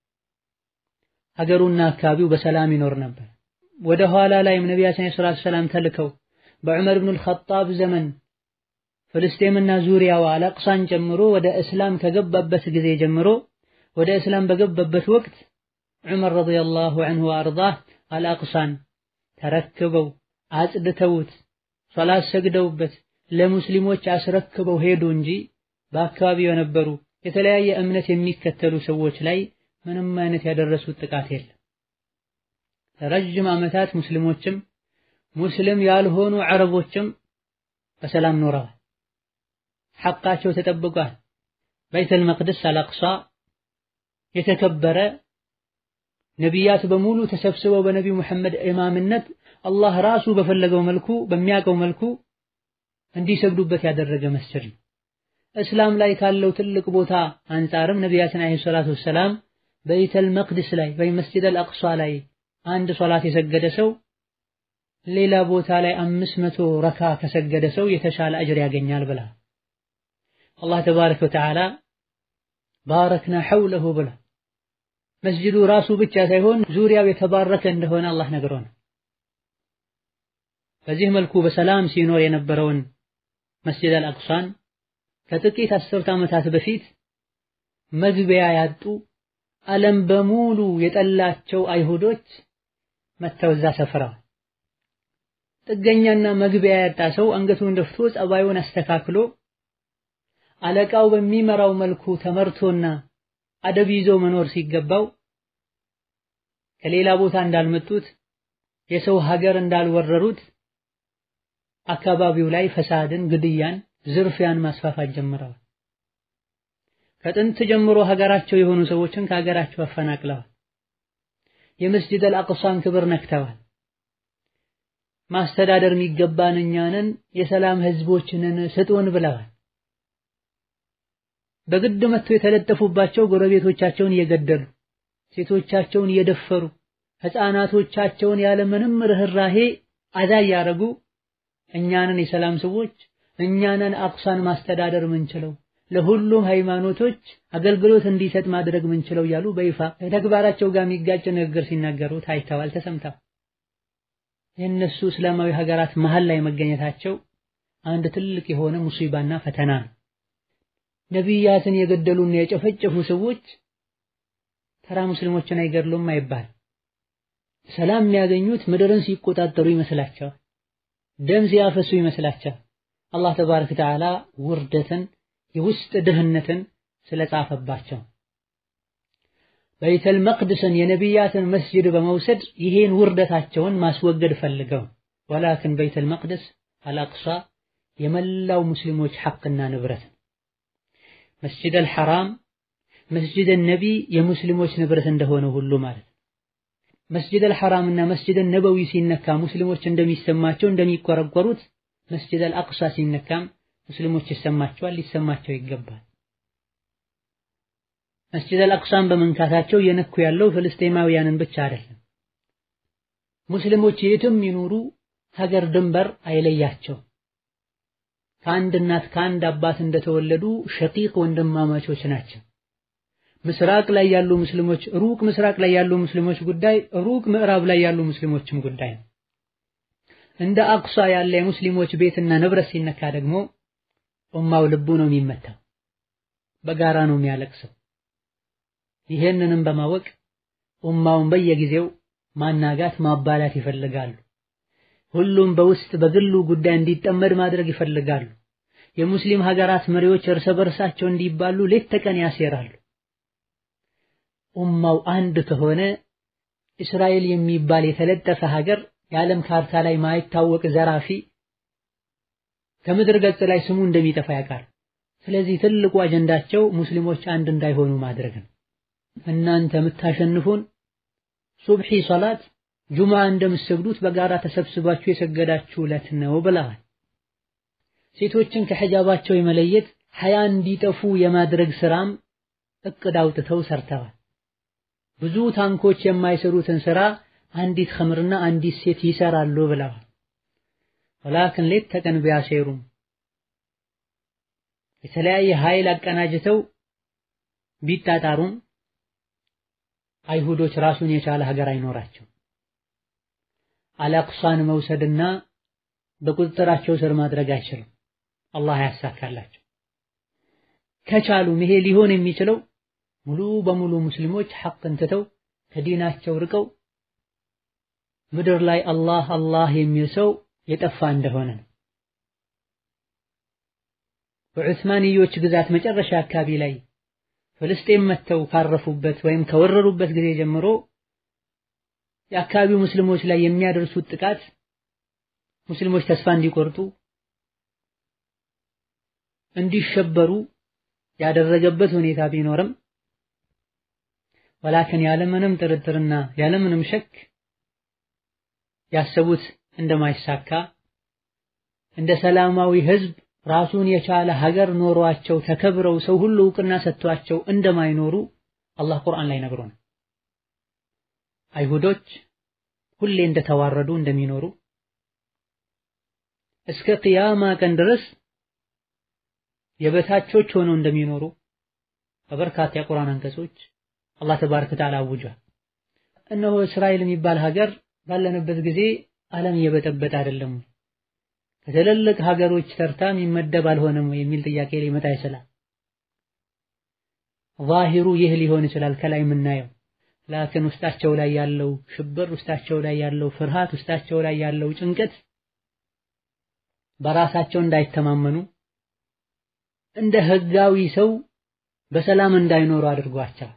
ሀገሩና አካባቢው በሰላም ይኖር ነበር። ወደ ኋላ ላይም ነቢያችን ሰለላሁ ዐለይሂ ወሰለም ተልከው በዑመር ብኑል ኸጣብ ዘመን ፍልስጤምና ዙሪያዋ አልአቅሳን ጨምሮ ወደ እስላም ከገባበት ጊዜ ጀምሮ ወደ እስላም በገባበት ወቅት ዑመር ረዲየላሁ ዐንሁ ወአርዳህ አልአቅሳን ተረክበው አጽድተውት ሶላት ሰግደውበት ለሙስሊሞች አስረክበው ሄዱ እንጂ በአካባቢው የነበሩ የተለያየ እምነት የሚከተሉ ሰዎች ላይ ምንም አይነት ያደረሱት ጥቃት የለም። ለረጅም ዓመታት ሙስሊሞችም ሙስሊም ያልሆኑ አረቦችም በሰላም ኖረዋል። ሐቃቸው ተጠብቋል። በይተል መቅደስ አልአቅሳ የተከበረ ነቢያት በሙሉ ተሰብስበው በነቢዩ መሐመድ ኢማምነት አላህ ራሱ በፈለገው መልኩ በሚያውቀው መልኩ እንዲሰግዱበት ያደረገ መስጂድ ነው። እስላም ላይ ካለው ትልቅ ቦታ አንጻርም ነቢያችን አለይሂ ሰላቱ ወሰላም በይተል መቅደስ ላይ ወይም መስጂድ አልአቅሷ ላይ አንድ ሶላት የሰገደ ሰው ሌላ ቦታ ላይ አምስት መቶ ረካ ከሰገደ ሰው የተሻለ አጅር ያገኛል ብላ አላህ ተባረከ ወተዓላ ባረክና ሐውለሁ ብላ መስጂዱ ራሱ ብቻ ሳይሆን ዙሪያው የተባረከ እንደሆነ አላህ ነግሮናል። በዚህ መልኩ በሰላም ሲኖር የነበረውን መስጂድ አልአቅሷን ከጥቂት አስርት ዓመታት በፊት መግቢያ ያጡ ዓለም በሙሉ የጠላቸው አይሁዶች መተው እዛ ሰፍረዋል። ጥገኛና መግቢያ ያጣ ሰው አንገቱን ደፍቶ ጸባዩን አስተካክሎ አለቃው በሚመራው መልኩ ተመርቶና አደብ ይዞ መኖር ሲገባው ከሌላ ቦታ እንዳልመጡት የሰው ሀገር እንዳልወረሩት አካባቢው ላይ ፈሳድን፣ ግድያን፣ ዝርፊያን ማስፋፋት ጀምረዋል። ከጥንት ጀምሮ ሀገራቸው የሆኑ ሰዎችን ከሀገራቸው አፈናቅለዋል። የመስጂድ አልአቅሷን ክብር ነክተዋል። ማስተዳደር የሚገባን እኛንን የሰላም ህዝቦችንን ስጡን ብለዋል። በግድ መጥተው የተለጠፉባቸው ጎረቤቶቻቸውን እየገደሉ ሴቶቻቸውን እየደፈሩ ህፃናቶቻቸውን ያለምንም ርህራሄ አዛ እያደረጉ እኛንን የሰላም ሰዎች እኛንን አቅሷን ማስተዳደር ምንችለው ለሁሉም ሃይማኖቶች አገልግሎት እንዲሰጥ ማድረግ ምንችለው እያሉ በይፋ ከተግባራቸው ጋር የሚጋጭ ንግግር ሲናገሩ ታይተዋል፣ ተሰምተዋል። የእነሱ እስላማዊ ሀገራት መሀል ላይ መገኘታቸው አንድ ትልቅ የሆነ ሙሲባና ፈተና ነው። ነቢያትን የገደሉና የጨፈጨፉ ሰዎች ተራ ሙስሊሞችን አይገድሉም አይባል። ሰላም የሚያገኙት ምድርን ሲቆጣጠሩ ይመስላቸዋል። ደም ሲያፈሱ ይመስላቸዋል። አላህ ተባረከ ወተዓላ ውርደትን የውስጥ ድህነትን ስለጻፈባቸው በይተል መቅደስን የነቢያትን መስጂድ በመውሰድ ይሄን ውርደታቸውን ማስወገድ ፈልገው ወላክን በይተል መቅደስ አልአቅሷ የመላው ሙስሊሞች ሐቅና ንብረት መስጂድ አልሐራም መስጂድ ነቢ የሙስሊሞች ንብረት እንደሆነ ሁሉ ማለት ነው። መስጂድ አልሐራም እና መስጂድ ነበዊ ሲነካ ሙስሊሞች እንደሚሰማቸው እንደሚቆረቆሩት መስጂድ አልአቅሷ ሲነካም ሙስሊሞች ይሰማቸዋል፣ ሊሰማቸው ይገባል። መስጂድ አልአቅሷን በመንካታቸው የነኩ ያለው ፍልስጤማውያንን ብቻ አይደለም። ሙስሊሞች የትም ይኑሩ ሀገር ድንበር አይለያቸው። ከአንድ እናት ከአንድ አባት እንደተወለዱ ሸቂቅ ወንድማማቾች ናቸው። ምስራቅ ላይ ያሉ ሙስሊሞች ሩቅ ምስራቅ ላይ ያሉ ሙስሊሞች ጉዳይ ሩቅ ምዕራብ ላይ ያሉ ሙስሊሞችም ጉዳይ ነው። እንደ አቅሷ ያለ የሙስሊሞች ቤትና ንብረት ሲነካ ደግሞ ኡማው ልቡ ነው የሚመታው፣ በጋራ ነው የሚያለቅሰው። ይሄንንም በማወቅ ኡማውን በየጊዜው ማናጋት ማባላት ይፈልጋሉ። ሁሉም በውስጥ በግሉ ጉዳይ እንዲጠመድ ማድረግ ይፈልጋሉ። የሙስሊም ሀገራት መሪዎች እርስ በርሳቸው እንዲባሉ ሌት ተቀን ያሴራሉ። ኡማው አንድ ከሆነ እስራኤል የሚባል የተለጠፈ ሀገር የዓለም ካርታ ላይ ማይታወቅ ዘራፊ ከምድር ገጽ ላይ ስሙ እንደሚጠፋ ያውቃል። ስለዚህ ትልቁ አጀንዳቸው ሙስሊሞች አንድ እንዳይሆኑ ማድረግ ነው። እናንተ የምታሸንፉን ሱብሒ ሶላት ጁምዓ እንደምትሰግዱት በጋራ ተሰብስባችሁ የሰገዳችሁ ዕለት ነው ብለዋል። ሴቶችን ከሒጃባቸው የመለየት ሐያ እንዲጠፉ የማድረግ ስራም እቅድ አውጥተው ሰርተዋል። ብዙ ታንኮች የማይሰሩትን ስራ አንዲት ኸምርና አንዲት ሴት ይሰራሉ ብለዋል። ወላክን ሌት ተቀን ቢያሴሩም የተለያየ ኃይል አቀናጅተው ቢጣጣሩም አይሁዶች ራሱን የቻለ ሀገር አይኖራቸው። አልአቅሷን መውሰድና በቁጥጥራቸው ስር ማድረግ አይችሉም። አላህ ያሳካላቸው። ከቻሉም ይሄ ሊሆን የሚችለው ሙሉ በሙሉ ሙስሊሞች ሐቅን ትተው ከዲናቸው ርቀው ምድር ላይ አላህ አላህ የሚል ሰው የጠፋ እንደሆነ ነው። በዑስማንዮች ግዛት መጨረሻ አካባቢ ላይ ፍልስጤም መጥተው ካረፉበት ወይም ከወረሩበት ጊዜ ጀምሮ የአካባቢው ሙስሊሞች ላይ የሚያደርሱት ጥቃት ሙስሊሞች ተስፋ እንዲቆርጡ እንዲሸበሩ ያደረገበት ሁኔታ ቢኖርም ወላክን ያለምንም ጥርጥርና ያለምንም ሸክ ያሰቡት እንደማይሳካ እንደ ሰላማዊ ህዝብ ራሱን የቻለ ሀገር ኖሯቸው ተከብረው ሰው ሁሉ እውቅና ሰጥቷቸው እንደማይኖሩ አላህ ቁርአን ላይ ነግሮናል። አይሁዶች ሁሌ እንደተዋረዱ እንደሚኖሩ እስከ ቅያማ ቀን ድረስ የበታቾች ሆነው እንደሚኖሩ በበርካታ የቁርአን አንቀጾች አላህ ተባረከ ወተዓላ አውጇል። እነሆ እስራኤል የሚባል ሀገር ባለንበት ጊዜ ዓለም እየበጠበጠ አይደለም ከትልልቅ ሀገሮች ተርታ የሚመደብ አልሆነም ወይ የሚል ጥያቄ ሊመጣ ይችላል። ዛሂሩ ይህ ሊሆን ይችላል ከላይ የምናየው ላክን ውስጣቸው ላይ ያለው ሽብር፣ ውስጣቸው ላይ ያለው ፍርሃት፣ ውስጣቸው ላይ ያለው ጭንቀት በራሳቸው እንዳይተማመኑ እንደ ህጋዊ ሰው በሰላም እንዳይኖሩ አድርጓቸዋል።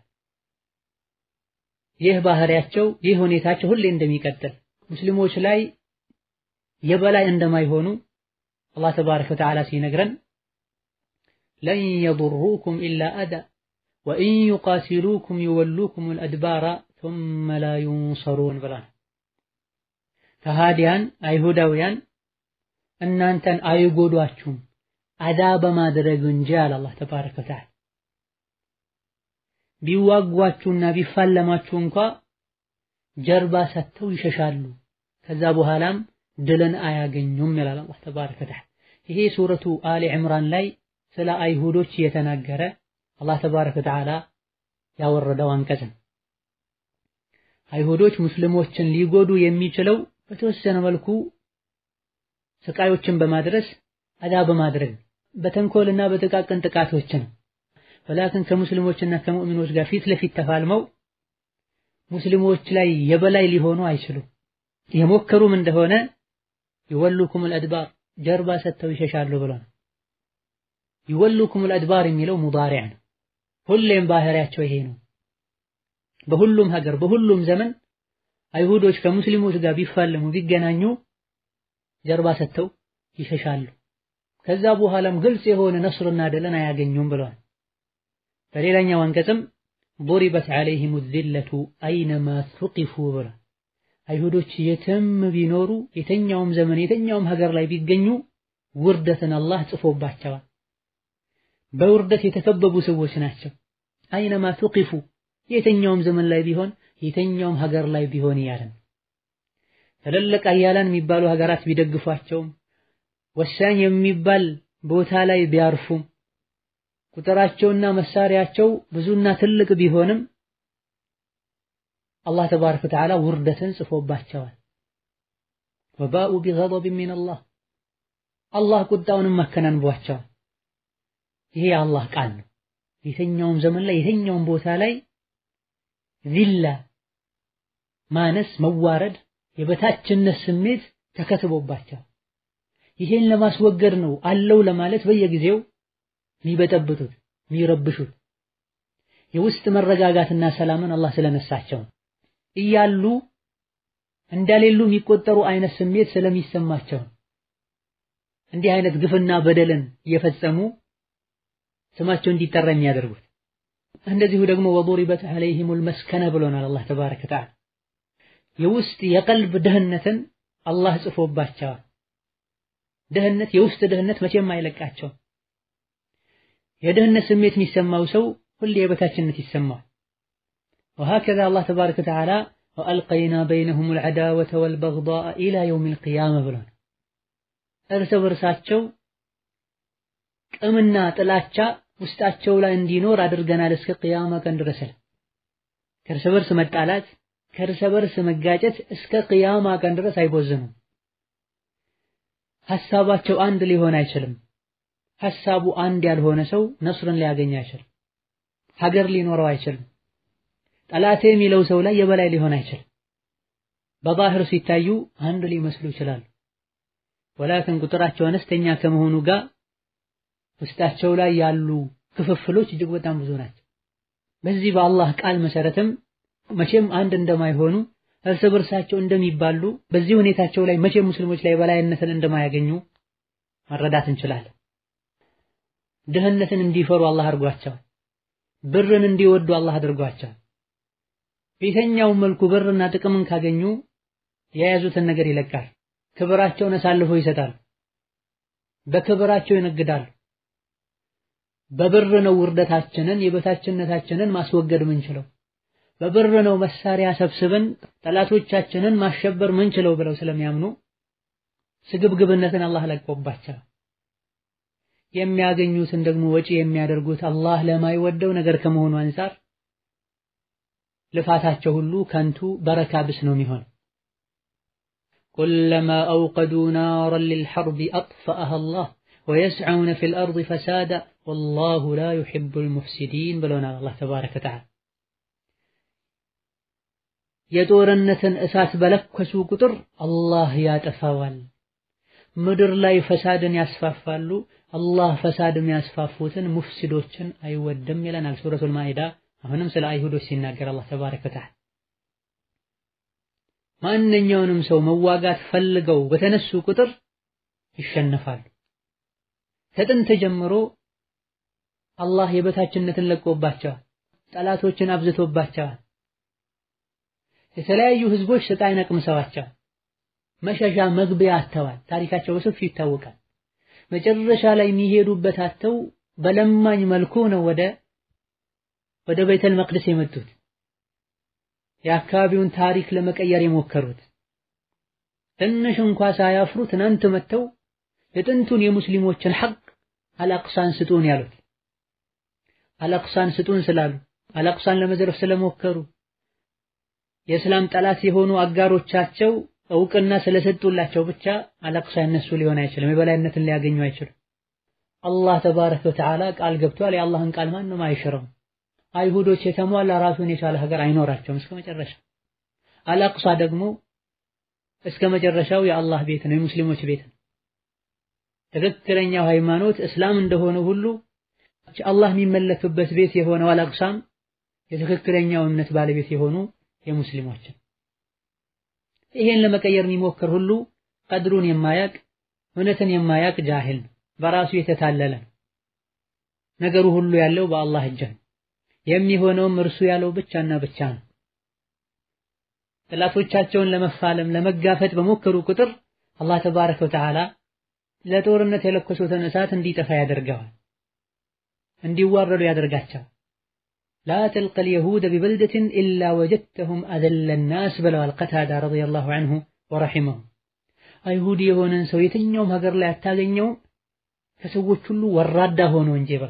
ይህ ባህሪያቸው ይህ ሁኔታቸው ሁሌ እንደሚቀጥል ሙስሊሞች ላይ የበላይ እንደማይሆኑ አላህ ተባረከ ወተዓላ ሲነግረን ለን የضሩኩም ኢላ አዳ ወኢን ዩቃቲሉኩም ይወሉኩም አልአድባራ ثم ላ ዩንሰሩን ብላ ከሃዲያን አይሁዳውያን እናንተን አይጎዷችሁም አዳ በማድረግ እንጂ አለ አላህ ተባረከ ወተዓላ ቢዋጓችሁና ቢፋለማችሁ እንኳ ጀርባ ሰጥተው ይሸሻሉ ከዛ በኋላም ድልን አያገኙም ይላል አላህ ተባረከ ወተዓላ። ይሄ ሱረቱ አሊ ዕምራን ላይ ስለ አይሁዶች እየተናገረ አላህ ተባረከ ወተዓላ ያወረደው አንቀጽ ነው። አይሁዶች ሙስሊሞችን ሊጎዱ የሚችለው በተወሰነ መልኩ ስቃዮችን በማድረስ አዳ በማድረግ በተንኮልና በጥቃቅን ጥቃቶች ነው። ወላክን ከሙስሊሞችና ከሙእሚኖች ጋር ፊት ለፊት ተፋልመው ሙስሊሞች ላይ የበላይ ሊሆኑ አይችሉም። የሞከሩም እንደሆነ ይወሉኩም አልአድባር ጀርባ ሰጥተው ይሸሻሉ ብሎ ነው። ይወሉኩም አልአድባር የሚለው ሙዳሪዕ ነው። ሁሌም ባህሪያቸው ይሄ ነው። በሁሉም ሀገር በሁሉም ዘመን አይሁዶች ከሙስሊሞች ጋር ቢፋለሙ ቢገናኙ ጀርባ ሰጥተው ይሸሻሉ። ከዛ በኋላም ግልጽ የሆነ ነስርና ድልን አያገኙም ብለዋል። በሌላኛው አንቀጽም ضربت عليهم الذلة أينما ثقفوا ብሏል። አይሁዶች የትም ቢኖሩ የተኛውም ዘመን የተኛውም ሀገር ላይ ቢገኙ ውርደትን አላህ ጽፎባቸዋል። በውርደት የተከበቡ ሰዎች ናቸው። አይነማ ቱቂፉ የተኛውም ዘመን ላይ ቢሆን የተኛውም ሀገር ላይ ቢሆን እያለን ትልልቅ አያላን የሚባሉ ሀገራት ቢደግፏቸውም ወሳኝ የሚባል ቦታ ላይ ቢያርፉም ቁጥራቸውና መሳሪያቸው ብዙና ትልቅ ቢሆንም አላህ ተባረከ ወተዓላ ውርደትን ጽፎባቸዋል። ወባኡ ቢገضብ ሚነላህ አላህ ቁጣውንም አከናንቧቸዋል። ይሄ የአላህ ቃል ነው። የትኛውም ዘመን ላይ የትኛውም ቦታ ላይ ዚላ ማነስ፣ መዋረድ፣ የበታችነት ስሜት ተከትቦባቸዋል። ይሄን ለማስወገድ ነው አለው ለማለት በየጊዜው የሚበጠብጡት የሚረብሹት የውስጥ መረጋጋትና ሰላምን አላህ ስለነሳቸው እያሉ እንደሌሉ የሚቆጠሩ አይነት ስሜት ስለሚሰማቸው እንዲህ አይነት ግፍና በደልን እየፈጸሙ ስማቸው እንዲጠራ የሚያደርጉት። እንደዚሁ ደግሞ ወضربت عليهم المسكنة ብሎናል አላህ ተባረከ ወተዓላ የውስጥ የቀልብ ድህነትን አላህ ጽፎባቸዋል። ድህነት የውስጥ ድህነት መቼም አይለቃቸው። የድህነት ስሜት የሚሰማው ሰው ሁሌ የበታችነት ይሰማዋል። وهكذا الله تبارك وتعالى وألقينا بينهم العداوة والبغضاء إلى يوم القيامة ብሎናል። እርስ በርሳቸው ቅምና ጥላቻ ውስጣቸው ላይ እንዲኖር አድርገናል እስከ ቅያማ ቀን ድረስ። ከእርስ በርስ መጣላት ከእርስ በርስ መጋጨት እስከ ቅያማ ቀን ድረስ አይቦዝኑም። ሐሳባቸው አንድ ሊሆን አይችልም። ሐሳቡ አንድ ያልሆነ ሰው ነስርን ሊያገኝ አይችልም። ሀገር ሊኖረው አይችልም። ጠላቴ የሚለው ሰው ላይ የበላይ ሊሆን አይችልም። በባህር ሲታዩ አንድ ሊመስሉ ይችላሉ። ወላክን ቁጥራቸው አነስተኛ ከመሆኑ ጋር ውስጣቸው ላይ ያሉ ክፍፍሎች እጅግ በጣም ብዙ ናቸው። በዚህ በአላህ ቃል መሰረትም መቼም አንድ እንደማይሆኑ እርስ በርሳቸው እንደሚባሉ በዚህ ሁኔታቸው ላይ መቼም ሙስሊሞች ላይ በላይነትን እንደማያገኙ መረዳት እንችላለን። ድህነትን እንዲፈሩ አላህ አድርጓቸዋል። ብርን እንዲወዱ አላህ አድርጓቸዋል። በየትኛውም መልኩ ብርና ጥቅምን ካገኙ የያዙትን ነገር ይለቃል። ክብራቸውን አሳልፎ ይሰጣሉ። በክብራቸው ይነግዳሉ። በብር ነው ውርደታችንን የበታችነታችንን ማስወገድ ምንችለው፣ በብር ነው መሳሪያ ሰብስበን ጠላቶቻችንን ማሸበር ምንችለው ብለው ስለሚያምኑ ስግብግብነትን አላህ ለቆባቸው የሚያገኙትን ደግሞ ወጪ የሚያደርጉት አላህ ለማይወደው ነገር ከመሆኑ አንፃር ልፋታቸው ሁሉ ከንቱ በረካ ብስ ነው የሚሆን። ኩለማ አውቀዱ ናረን ሊልሐርቢ አጥፈአሃ አላህ ወየስዐውነ ፊል አርድ ፈሳዳ ወላሁ ላ ዩሒቡል ሙፍሲዲን ብሎናል አላህ ተባረከ ወተዓላ። የጦርነትን እሳት በለኮሱ ቁጥር አላህ ያጠፋዋል። ምድር ላይ ፈሳድን ያስፋፋሉ። አላህ ፈሳድ የሚያስፋፉትን ሙፍሲዶችን አይወድም ይለናል ሱረቱል ማኢዳ። አሁንም ስለ አይሁዶች ሲናገር አላህ ተባረከ ወተዓላ ማንኛውንም ሰው መዋጋት ፈልገው በተነሱ ቁጥር ይሸነፋሉ። ከጥንት ጀምሮ አላህ የበታችነትን ለቆባቸዋል። ጠላቶችን አብዝቶባቸዋል። የተለያዩ ህዝቦች ስቃይ ነቅምሰዋቸዋል። መሸሻ መግቢያ አጥተዋል። ታሪካቸው በሰፊው ይታወቃል። መጨረሻ ላይ የሚሄዱበት አጥተው በለማኝ መልኩ ነው ወደ ወደ ቤተል መቅደስ የመጡት የአካባቢውን ታሪክ ለመቀየር የሞከሩት ትንሽ እንኳ ሳያፍሩ ትናንት መጥተው የጥንቱን የሙስሊሞችን ሐቅ አልአቅሳን ስጡን ያሉት አልአቅሳን ስጡን ስላሉ አልአቅሳን ለመዝረፍ ስለሞከሩ የእስላም ጠላት የሆኑ አጋሮቻቸው እውቅና ስለሰጡላቸው ብቻ አልአቅሳ እነሱ ሊሆን አይችልም። የበላይነትን ሊያገኙ አይችልም። አላህ ተባረከ ወተዓላ ቃል ገብቷል። የአላህን ቃል ማንም አይሽረውም። አይሁዶች የተሟላ ራሱን የቻለ ሀገር አይኖራቸውም እስከ መጨረሻ። አልአቅሳ ደግሞ እስከ መጨረሻው የአላህ ቤት ነው፣ የሙስሊሞች ቤት ነው። ትክክለኛው ሃይማኖት እስላም እንደሆነ ሁሉ አላህ የሚመለክበት ቤት የሆነው አልአቅሳም የትክክለኛው እምነት ባለቤት የሆኑ የሙስሊሞችን ይሄን ለመቀየር የሚሞክር ሁሉ ቀድሩን የማያቅ እውነትን የማያቅ ጃሂል ነው። በራሱ የተታለለ ነው። ነገሩ ሁሉ ያለው በአላህ እጅ ነው። የሚሆነውም እርሱ ያለው ብቻና ብቻ ነው። ጠላቶቻቸውን ለመፋለም ለመጋፈጥ በሞከሩ ቁጥር አላህ ተባረከ ወተዓላ ለጦርነት የለኮሱትን እሳት እንዲጠፋ ያደርገዋል፣ እንዲዋረዱ ያደርጋቸዋል። ላ ተልቀል የሁደ ቢበልደትን ኢላ ወጀድተሁም አዘለ ናስ ብለዋል ቀታዳ ረዲየላሁ ዐንሁ ወረሒመሁ። አይሁድ የሆነን ሰው የትኛውም ሀገር ላይ አታገኘውም ከሰዎች ሁሉ ወራዳ ሆኖ እንጂ በል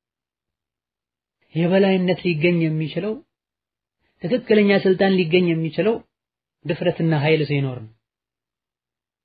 የበላይነት ሊገኝ የሚችለው ትክክለኛ ስልጣን ሊገኝ የሚችለው ድፍረትና ኃይል ሲኖር ነው።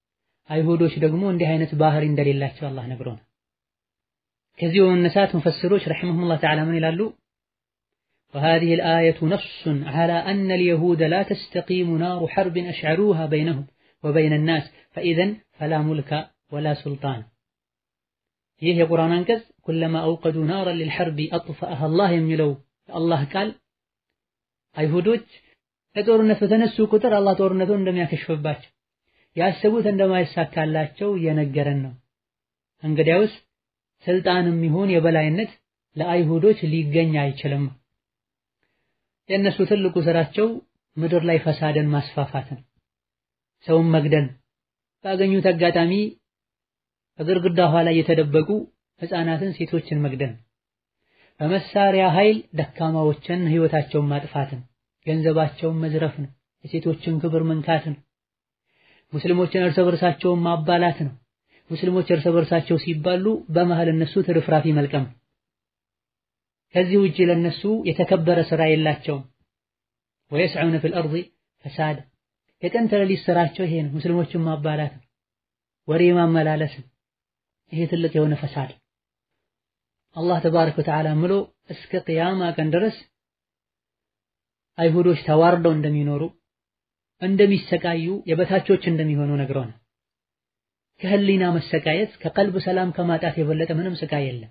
አይሁዶች ደግሞ እንዲህ አይነት ባህሪ እንደሌላቸው አላህ ነግሮናል። ከዚህ በመነሳት ሙፈስሮች ረሒመሁሙላህ ተዓላ ምን ይላሉ? وهذه الآية نص على أن اليهود لا تستقيم نار حرب أشعلوها بينهم وبين الناس فإذا فلا ملك ولا سلطان ይህ የቁርአን አንቀጽ ኩለማ አውቀዱ ናረን ሊልሐርቢ አጥፈአሃ አላህ የሚለው አላህ ቃል አይሁዶች ለጦርነት በተነሱ ቁጥር አላህ ጦርነቱን እንደሚያከሽፍባቸው ያሰቡት እንደማይሳካላቸው እየነገረን ነው። እንግዲያውስ ስልጣንም ይሁን የበላይነት ለአይሁዶች ሊገኝ አይችልም። የእነሱ ትልቁ ስራቸው ምድር ላይ ፈሳድን ማስፋፋት ነው፣ ሰውን መግደል፣ ባገኙት አጋጣሚ በግድግዳ ኋላ እየተደበቁ ህፃናትን፣ ሴቶችን መግደል፣ በመሳሪያ ኃይል ደካማዎችን ህይወታቸውን ማጥፋትን፣ ገንዘባቸውን መዝረፍ ነው፣ የሴቶችን ክብር መንካት ነው፣ ሙስሊሞችን እርስ በርሳቸውን ማባላት ነው። ሙስሊሞች እርስ በርሳቸው ሲባሉ በመሃል እነሱ ትርፍራፊ መልቀም። ከዚህ ውጪ ለነሱ የተከበረ ስራ የላቸውም። ወየስዑነ ፊል አርዲ ፈሳድ የቀን ተሌሊት ስራቸው ይሄ ነው። ሙስሊሞችን ማባላት ነው፣ ወሬ ማመላለስ ነው። ይሄ ትልቅ የሆነ ፈሳድ አላህ ተባረከ ወተዓላ ምሎ እስከ ቅያማ ቀን ድረስ አይሁዶች ተዋርደው እንደሚኖሩ እንደሚሰቃዩ የበታቾች እንደሚሆኑ ነግረውናል። ከህሊና መሰቃየት ከቀልብ ሰላም ከማጣት የበለጠ ምንም ስቃይ የለም።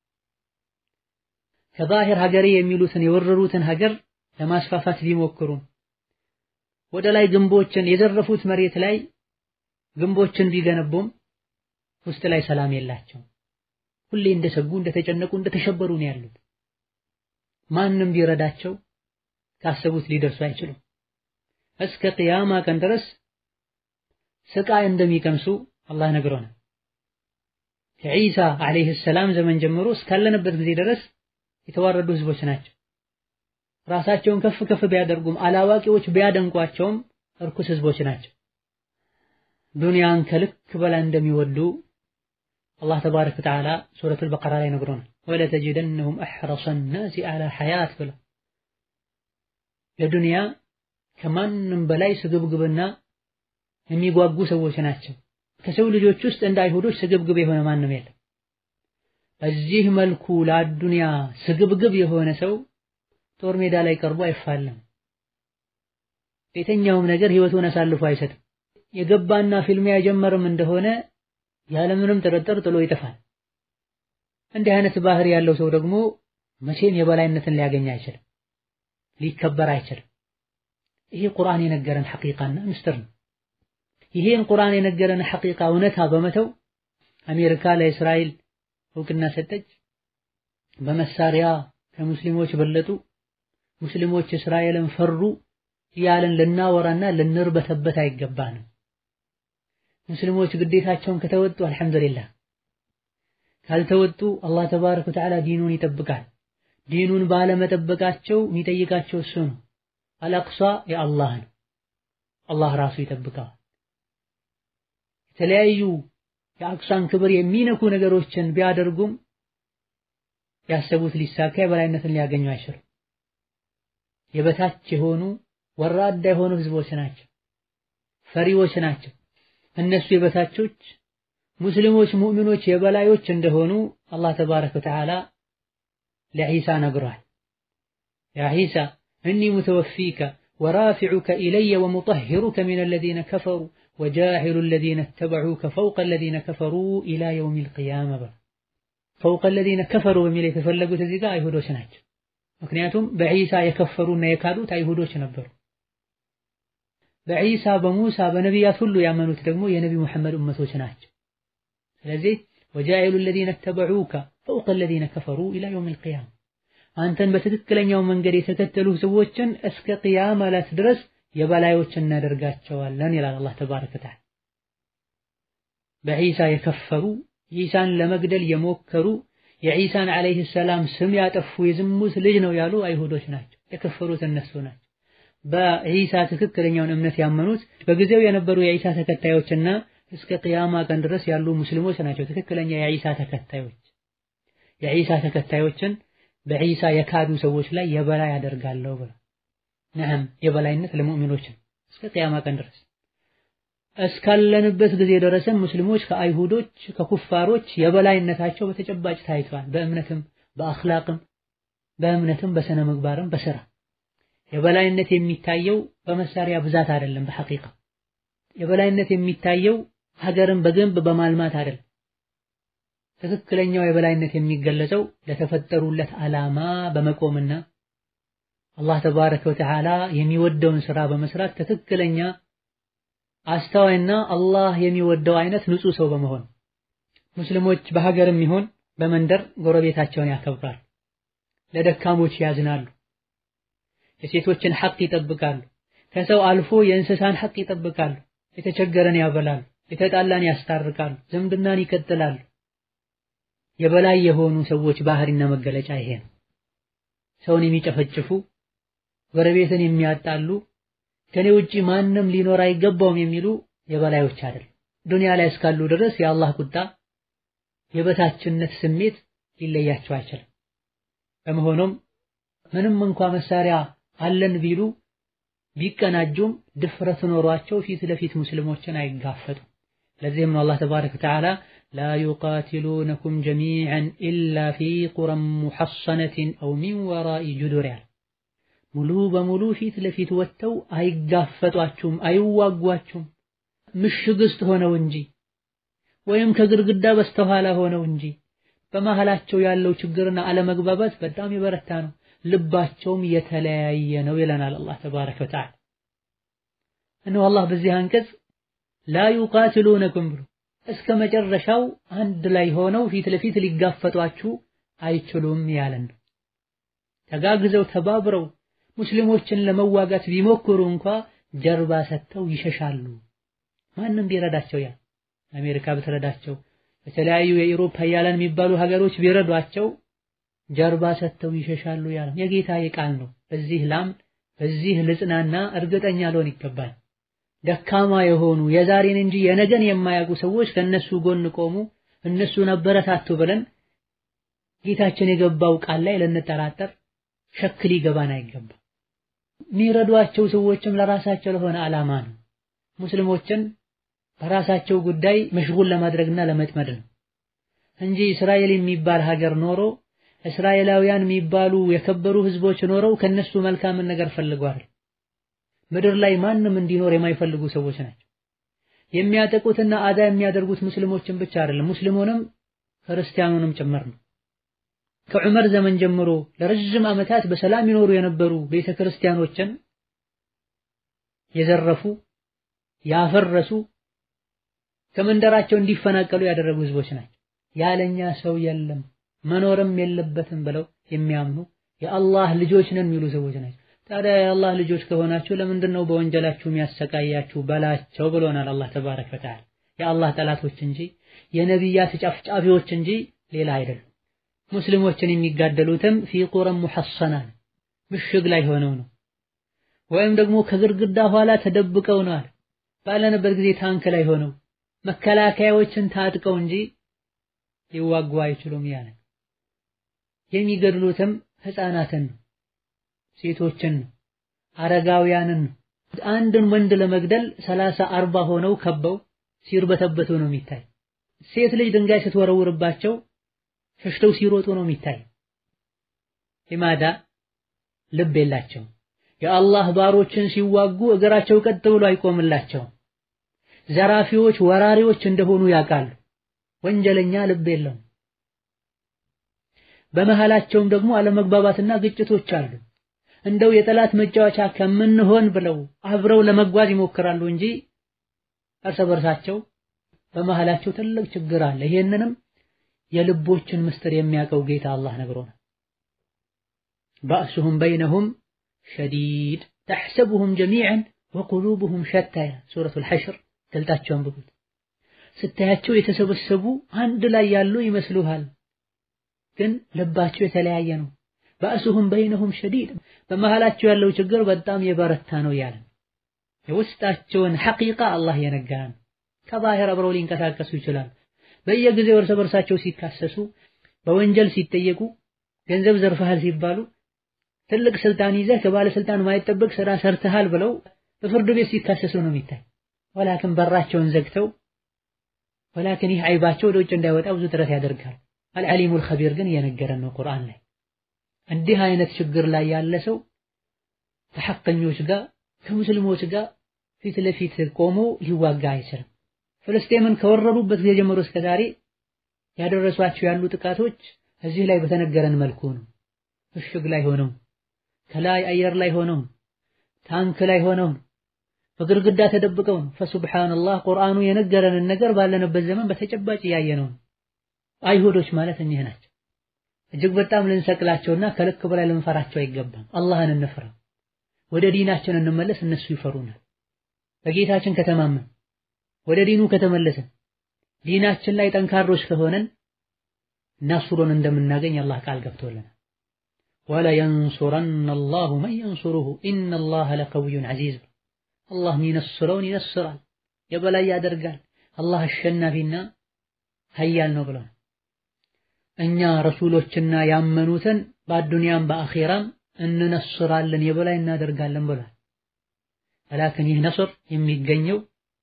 ከባህር ሀገሬ የሚሉትን የወረሩትን ሀገር ለማስፋፋት ቢሞክሩም ወደ ላይ ግንቦችን የዘረፉት መሬት ላይ ግንቦችን ቢገነቡም ውስጥ ላይ ሰላም የላቸውም። ሁሌ እንደሰጉ እንደተጨነቁ እንደተሸበሩ ነው ያሉት። ማንም ቢረዳቸው ካሰቡት ሊደርሱ አይችሉም። እስከ ቅያማ ቀን ድረስ ስቃይ እንደሚቀምሱ አላህ ነግሮናል። ከዒሳ ዓለይሂ ሰላም ዘመን ጀምሮ እስካለንበት ጊዜ ድረስ የተዋረዱ ህዝቦች ናቸው። ራሳቸውን ከፍ ከፍ ቢያደርጉም አላዋቂዎች ቢያደንቋቸውም እርኩስ ህዝቦች ናቸው። ዱንያን ከልክ በላይ እንደሚወዱ አላህ ተባረከ ወተዓላ ሱረቱል በቀራ ላይ ነግሮናል። ወለተጅደነሁም አሕረሰ ናሲ ዐላ ሐያት ብለው ለዱንያ ከማንም በላይ ስግብግብና የሚጓጉ ሰዎች ናቸው። ከሰው ልጆች ውስጥ እንደ አይሁዶች ስግብግብ የሆነ ማንም የለም። በዚህ መልኩ ለአዱንያ ስግብግብ የሆነ ሰው ጦር ሜዳ ላይ ቀርቦ አይፋለም። የትኛውም ነገር ህይወቱን አሳልፎ አይሰጥም። የገባና ፊልሚያ የጀመረም እንደሆነ ያለምንም ጥርጥር ጥሎ ይጠፋል። እንዲህ አይነት ባህሪ ያለው ሰው ደግሞ መቼም የበላይነትን ሊያገኝ አይችልም፣ ሊከበር አይችልም። ይሄ ቁርአን የነገረን ሐቂቃና ምስጢር ነው። ይሄን ቁርአን የነገረን ሐቂቃ እውነታ በመተው አሜሪካ ለእስራኤል እውቅና ሰጠች፣ በመሳሪያ ከሙስሊሞች በለጡ፣ ሙስሊሞች እስራኤልን ፈሩ እያለን ልናወራና ልንርበተበት አይገባንም። ሙስሊሞች ግዴታቸውን ከተወጡ አልሐምዱሊላህ፣ ካልተወጡ አላህ ተባረከ ወተዓላ ዲኑን ይጠብቃል። ዲኑን ባለመጠበቃቸው የሚጠይቃቸው እሱ ነው። አልአቅሷ የአላህ ነው፣ አላህ ራሱ ይጠብቀዋል። የተለያዩ የአቅሷን ክብር የሚነኩ ነገሮችን ቢያደርጉም ያሰቡት ሊሳካ የበላይነትን ሊያገኙ አይችሉም። የበታች የሆኑ ወራዳ የሆኑ ህዝቦች ናቸው፣ ፈሪዎች ናቸው። እነሱ የበታቾች ሙስሊሞች ሙእሚኖች የበላዮች እንደሆኑ አላህ ተባረከ ወተዓላ ለዒሳ ነግሯል። ያ ዒሳ እኒ ሙተወፊከ ወራፊዑከ ኢለየ ወሙጠሂሩከ ሚነ ለዚነ ከፈሩ ወጃዒሉ ለዚነ ተበዑከ ፈውቀ ለዚነ ከፈሩ ኢላ የውሚል ቂያማ በ ፈውቀ ለዚነ ከፈሩ በሚል የተፈለጉት እዚህ ጋር አይሁዶች ናቸው። ምክንያቱም በዒሳ የከፈሩና የካዱት አይሁዶች ነበሩ። በዒሳ በሙሳ በነቢያት ሁሉ ያመኑት ደግሞ የነቢ ሙሐመድ እመቶች ናቸው። ስለዚህ ወጃኢሉ ለዚነ ተበዑከ ፈውቀ ለዚነ ከፈሩ ኢላ የውሚል ቂያማ አንተን በትክክለኛው መንገድ የተከተሉ ሰዎችን እስከ ቂያማ ዕለት ድረስ የበላዮች እናደርጋቸዋለን ይላል አላህ ተባረከ ወተዓላ። በዒሳ የከፈሩ ዒሳን ለመግደል የሞከሩ የዒሳን ዓለይሂ ሰላም ስም ያጠፉ የዝሙት ልጅ ነው ያሉ አይሁዶች ናቸው። የከፈሩት እነሱ ናቸው። በዒሳ ትክክለኛውን እምነት ያመኑት በጊዜው የነበሩ የዒሳ ተከታዮችና እስከ ቅያማ ቀን ድረስ ያሉ ሙስሊሞች ናቸው። ትክክለኛ የዒሳ ተከታዮች የዒሳ ተከታዮችን በዒሳ የካዱ ሰዎች ላይ የበላይ አደርጋለሁ ብለው ነዓም የበላይነት ለሙእሚኖች እስከ ቅያማ ቀን ድረስ እስካለንበት ጊዜ ድረስም ሙስሊሞች ከአይሁዶች ከኩፋሮች የበላይነታቸው በተጨባጭ ታይቷል። በእምነትም በአኽላቅም በእምነትም በስነ ምግባርም በስራ የበላይነት የሚታየው በመሳሪያ ብዛት አይደለም። በሐቂቃ የበላይነት የሚታየው ሀገርን በግንብ በማልማት አይደለም። ትክክለኛው የበላይነት የሚገለጸው ለተፈጠሩለት ዓላማ በመቆምና አላህ ተባረከ ወተዓላ የሚወደውን ስራ በመስራት ትክክለኛ አስተዋይና አላህ የሚወደው አይነት ንጹህ ሰው በመሆን ሙስሊሞች በሀገርም ይሁን በመንደር ጎረቤታቸውን ያከብራሉ፣ ለደካሞች ያዝናሉ፣ የሴቶችን ሐቅ ይጠብቃሉ፣ ከሰው አልፎ የእንስሳን ሐቅ ይጠብቃሉ፣ የተቸገረን ያበላሉ፣ የተጣላን ያስታርቃሉ፣ ዝምድናን ይቀጥላሉ። የበላይ የሆኑ ሰዎች ባህሪና መገለጫ ይሄ ነው። ሰውን የሚጨፈጭፉ ጎረቤትን የሚያጣሉ ከኔ ውጪ ማንም ሊኖር አይገባውም የሚሉ የበላዮች አይደል። ዱንያ ላይ እስካሉ ድረስ የአላህ ቁጣ የበታችነት ስሜት ሊለያቸው አይችልም። በመሆኑም ምንም እንኳ መሳሪያ አለን ቢሉ ቢቀናጁም ድፍረት ኖሯቸው ፊት ለፊት ሙስሊሞችን አይጋፈጡም። ለዚህም ነው አላህ ተባረከ ወተዓላ ላ ዩቃቲሉነኩም ጀሚዐን ኢላ ፊ ቁረን ሙሐሰነትን አው ሚን ወራኢ ጁዱር ያለ ሙሉ በሙሉ ፊት ለፊት ወጥተው አይጋፈጧችሁም፣ አይዋጓችሁም ምሽግ ውስጥ ሆነው እንጂ ወይም ከግድግዳ በስተኋላ ሆነው እንጂ በመሃላቸው ያለው ችግርና አለመግባባት በጣም የበረታ ነው፣ ልባቸውም የተለያየ ነው ይለናል አላህ ተባረከ ወተዓላ። እነሆ አላህ በዚህ አንቀጽ ላ ዩቃትሉነኩም ብሎ እስከ መጨረሻው አንድ ላይ ሆነው ፊት ለፊት ሊጋፈጧችሁ አይችሉም ያለን ነው። ተጋግዘው ተባብረው ሙስሊሞችን ለመዋጋት ቢሞክሩ እንኳ ጀርባ ሰጥተው ይሸሻሉ። ማንም ቢረዳቸው ያ አሜሪካ ብትረዳቸው የተለያዩ የኢሮፓ ሀያላን የሚባሉ ሀገሮች ቢረዷቸው ጀርባ ሰጥተው ይሸሻሉ ያለ የጌታ ቃል ነው። በዚህ ላምን በዚህ ልጽናና እርግጠኛ ልሆን ይገባል። ደካማ የሆኑ የዛሬን እንጂ የነገን የማያውቁ ሰዎች ከነሱ ጎን ቆሙ፣ እነሱን አበረታቱ ብለን ጌታችን የገባው ቃል ላይ ልንጠራጠር ሸክ ሊገባን አይገባም። የሚረዷቸው ሰዎችም ለራሳቸው ለሆነ ዓላማ ነው። ሙስሊሞችን በራሳቸው ጉዳይ መሽጉል ለማድረግና ለመጥመድ ነው እንጂ እስራኤል የሚባል ሀገር ኖሮ እስራኤላውያን የሚባሉ የከበሩ ህዝቦች ኖረው ከነሱ መልካምን ነገር ፈልገዋል። ምድር ላይ ማንም እንዲኖር የማይፈልጉ ሰዎች ናቸው። የሚያጠቁትና አዳ የሚያደርጉት ሙስሊሞችን ብቻ አይደለም፣ ሙስሊሙንም ክርስቲያኑንም ጭምር ነው። ከዑመር ዘመን ጀምሮ ለረጅም ዓመታት በሰላም ይኖሩ የነበሩ ቤተ ክርስቲያኖችን የዘረፉ ያፈረሱ ከመንደራቸው እንዲፈናቀሉ ያደረጉ ህዝቦች ናቸው። ያለኛ ሰው የለም መኖርም የለበትም ብለው የሚያምኑ የአላህ ልጆች ነን የሚሉ ሰዎች ናቸው። ታዲያ የአላህ ልጆች ከሆናችሁ ለምንድን ነው በወንጀላችሁ የሚያሰቃያችሁ በላቸው ብሎናል አላህ ተባረከ ወተዓላ። የአላህ ጠላቶች እንጂ የነቢያት ጨፍጫፊዎች እንጂ ሌላ አይደሉም። ሙስሊሞችን የሚጋደሉትም ፊ ቁረን ሙሐሰናን ምሽግ ላይ ሆነው ነው፣ ወይም ደግሞ ከግድግዳ ኋላ ተደብቀው ነው አለ። ባለንበት ጊዜ ታንክ ላይ ሆነው መከላከያዎችን ታጥቀው እንጂ ሊዋጉ አይችሉም ያለ የሚገድሉትም ህፃናትን ነው፣ ሴቶችን ነው፣ አረጋውያንን ነው። አንድን ወንድ ለመግደል ሰላሳ አርባ ሆነው ከበው ሲርበተበቱ ነው የሚታይ። ሴት ልጅ ድንጋይ ስትወረውርባቸው ሸሽተው ሲሮጡ ነው የሚታይ። ሊማዳ ልብ የላቸውም። የአላህ ባሮችን ሲዋጉ እግራቸው ቀጥ ብሎ አይቆምላቸውም። ዘራፊዎች፣ ወራሪዎች እንደሆኑ ያውቃሉ። ወንጀለኛ ልብ የለውም። በመሃላቸውም ደግሞ አለመግባባትና ግጭቶች አሉ። እንደው የጠላት መጫወቻ ከምንሆን ብለው አብረው ለመጓዝ ይሞክራሉ እንጂ እርስ በርሳቸው በመሃላቸው ትልቅ ችግር አለ። ይሄንንም የልቦችን ምስጢር የሚያውቀው ጌታ አላህ ነግሮናል። ባእሱሁም በይነሁም ሸዲድ ተሕሰቡሁም ጀሚዐን ወቁሉቡሁም ሸታ ሱረቱል ሐሽር ገልጣቸው አንብቡት። ስታያቸው የተሰበሰቡ አንድ ላይ ያሉ ይመስሉሃል፣ ግን ልባቸው የተለያየ ነው። ባእሱሁም በይነሁም ሸዲድ በመሃላቸው ያለው ችግር በጣም የበረታ ነው ያለ የውስጣቸውን ሐቂቃ አላህ የነገረን። ከባህር አብረው ሊንቀሳቀሱ ይችላል። በየጊዜው እርስ በርሳቸው ሲካሰሱ፣ በወንጀል ሲጠየቁ፣ ገንዘብ ዘርፈሃል ሲባሉ፣ ትልቅ ስልጣን ይዘህ ከባለስልጣን ማይጠበቅ ስራ ሰርተሃል ብለው በፍርድ ቤት ሲካሰሱ ነው የሚታይ። ወላክን በራቸውን ዘግተው ወላክን ይህ አይባቸው ወደ ውጭ እንዳይወጣ ብዙ ጥረት ያደርጋል። አልዓሊሙል ኸቢር ግን እየነገረን ነው ቁርአን ላይ እንዲህ አይነት ችግር ላይ ያለ ሰው ከሐቀኞች ጋር ከሙስሊሞች ጋር ፊት ለፊት ቆሞ ሊዋጋ አይችልም። ፍልስጤምን ከወረሩበት ጊዜ ጀምሮ እስከ ዛሬ ያደረሷቸው ያሉ ጥቃቶች እዚህ ላይ በተነገረን መልኩ ነው። ምሽግ ላይ ሆነው ከላይ አየር ላይ ሆነው ታንክ ላይ ሆነው በግርግዳ ተደብቀው ነው። ፈሱብሃንአላህ ቁርአኑ የነገረንን ነገር ባለንበት ዘመን በተጨባጭ እያየነው ነው። አይሁዶች ማለት እኚህ ናቸው። እጅግ በጣም ልንሰቅላቸውና ከልክ በላይ ልንፈራቸው አይገባም። አላህን እንፍራ። ወደ ዲናችን እንመለስ፣ እነሱ ይፈሩናል። በጌታችን ከተማመን ወደ ዲኑ ከተመለሰን ዲናችን ላይ ጠንካሮች ከሆነን ናስሩን እንደምናገኝ አላህ ቃል ገብቶልናል። ወላ የንሱረነ አላሁ መን የንሱሩሁ ኢነላህ ለቀዊዩን ዐዚዝ። አላህ የሚነስረውን ይነስራል፣ የበላይ ያደርጋል። አላህ አሸናፊና ሀያል ነው ብለዋል። እኛ ረሱሎችና ያመኑትን በአዱንያም በአኼራም እንነስራለን የበላይ እናደርጋለን ብሏል። ወላክን ይህ ነስር የሚገኘው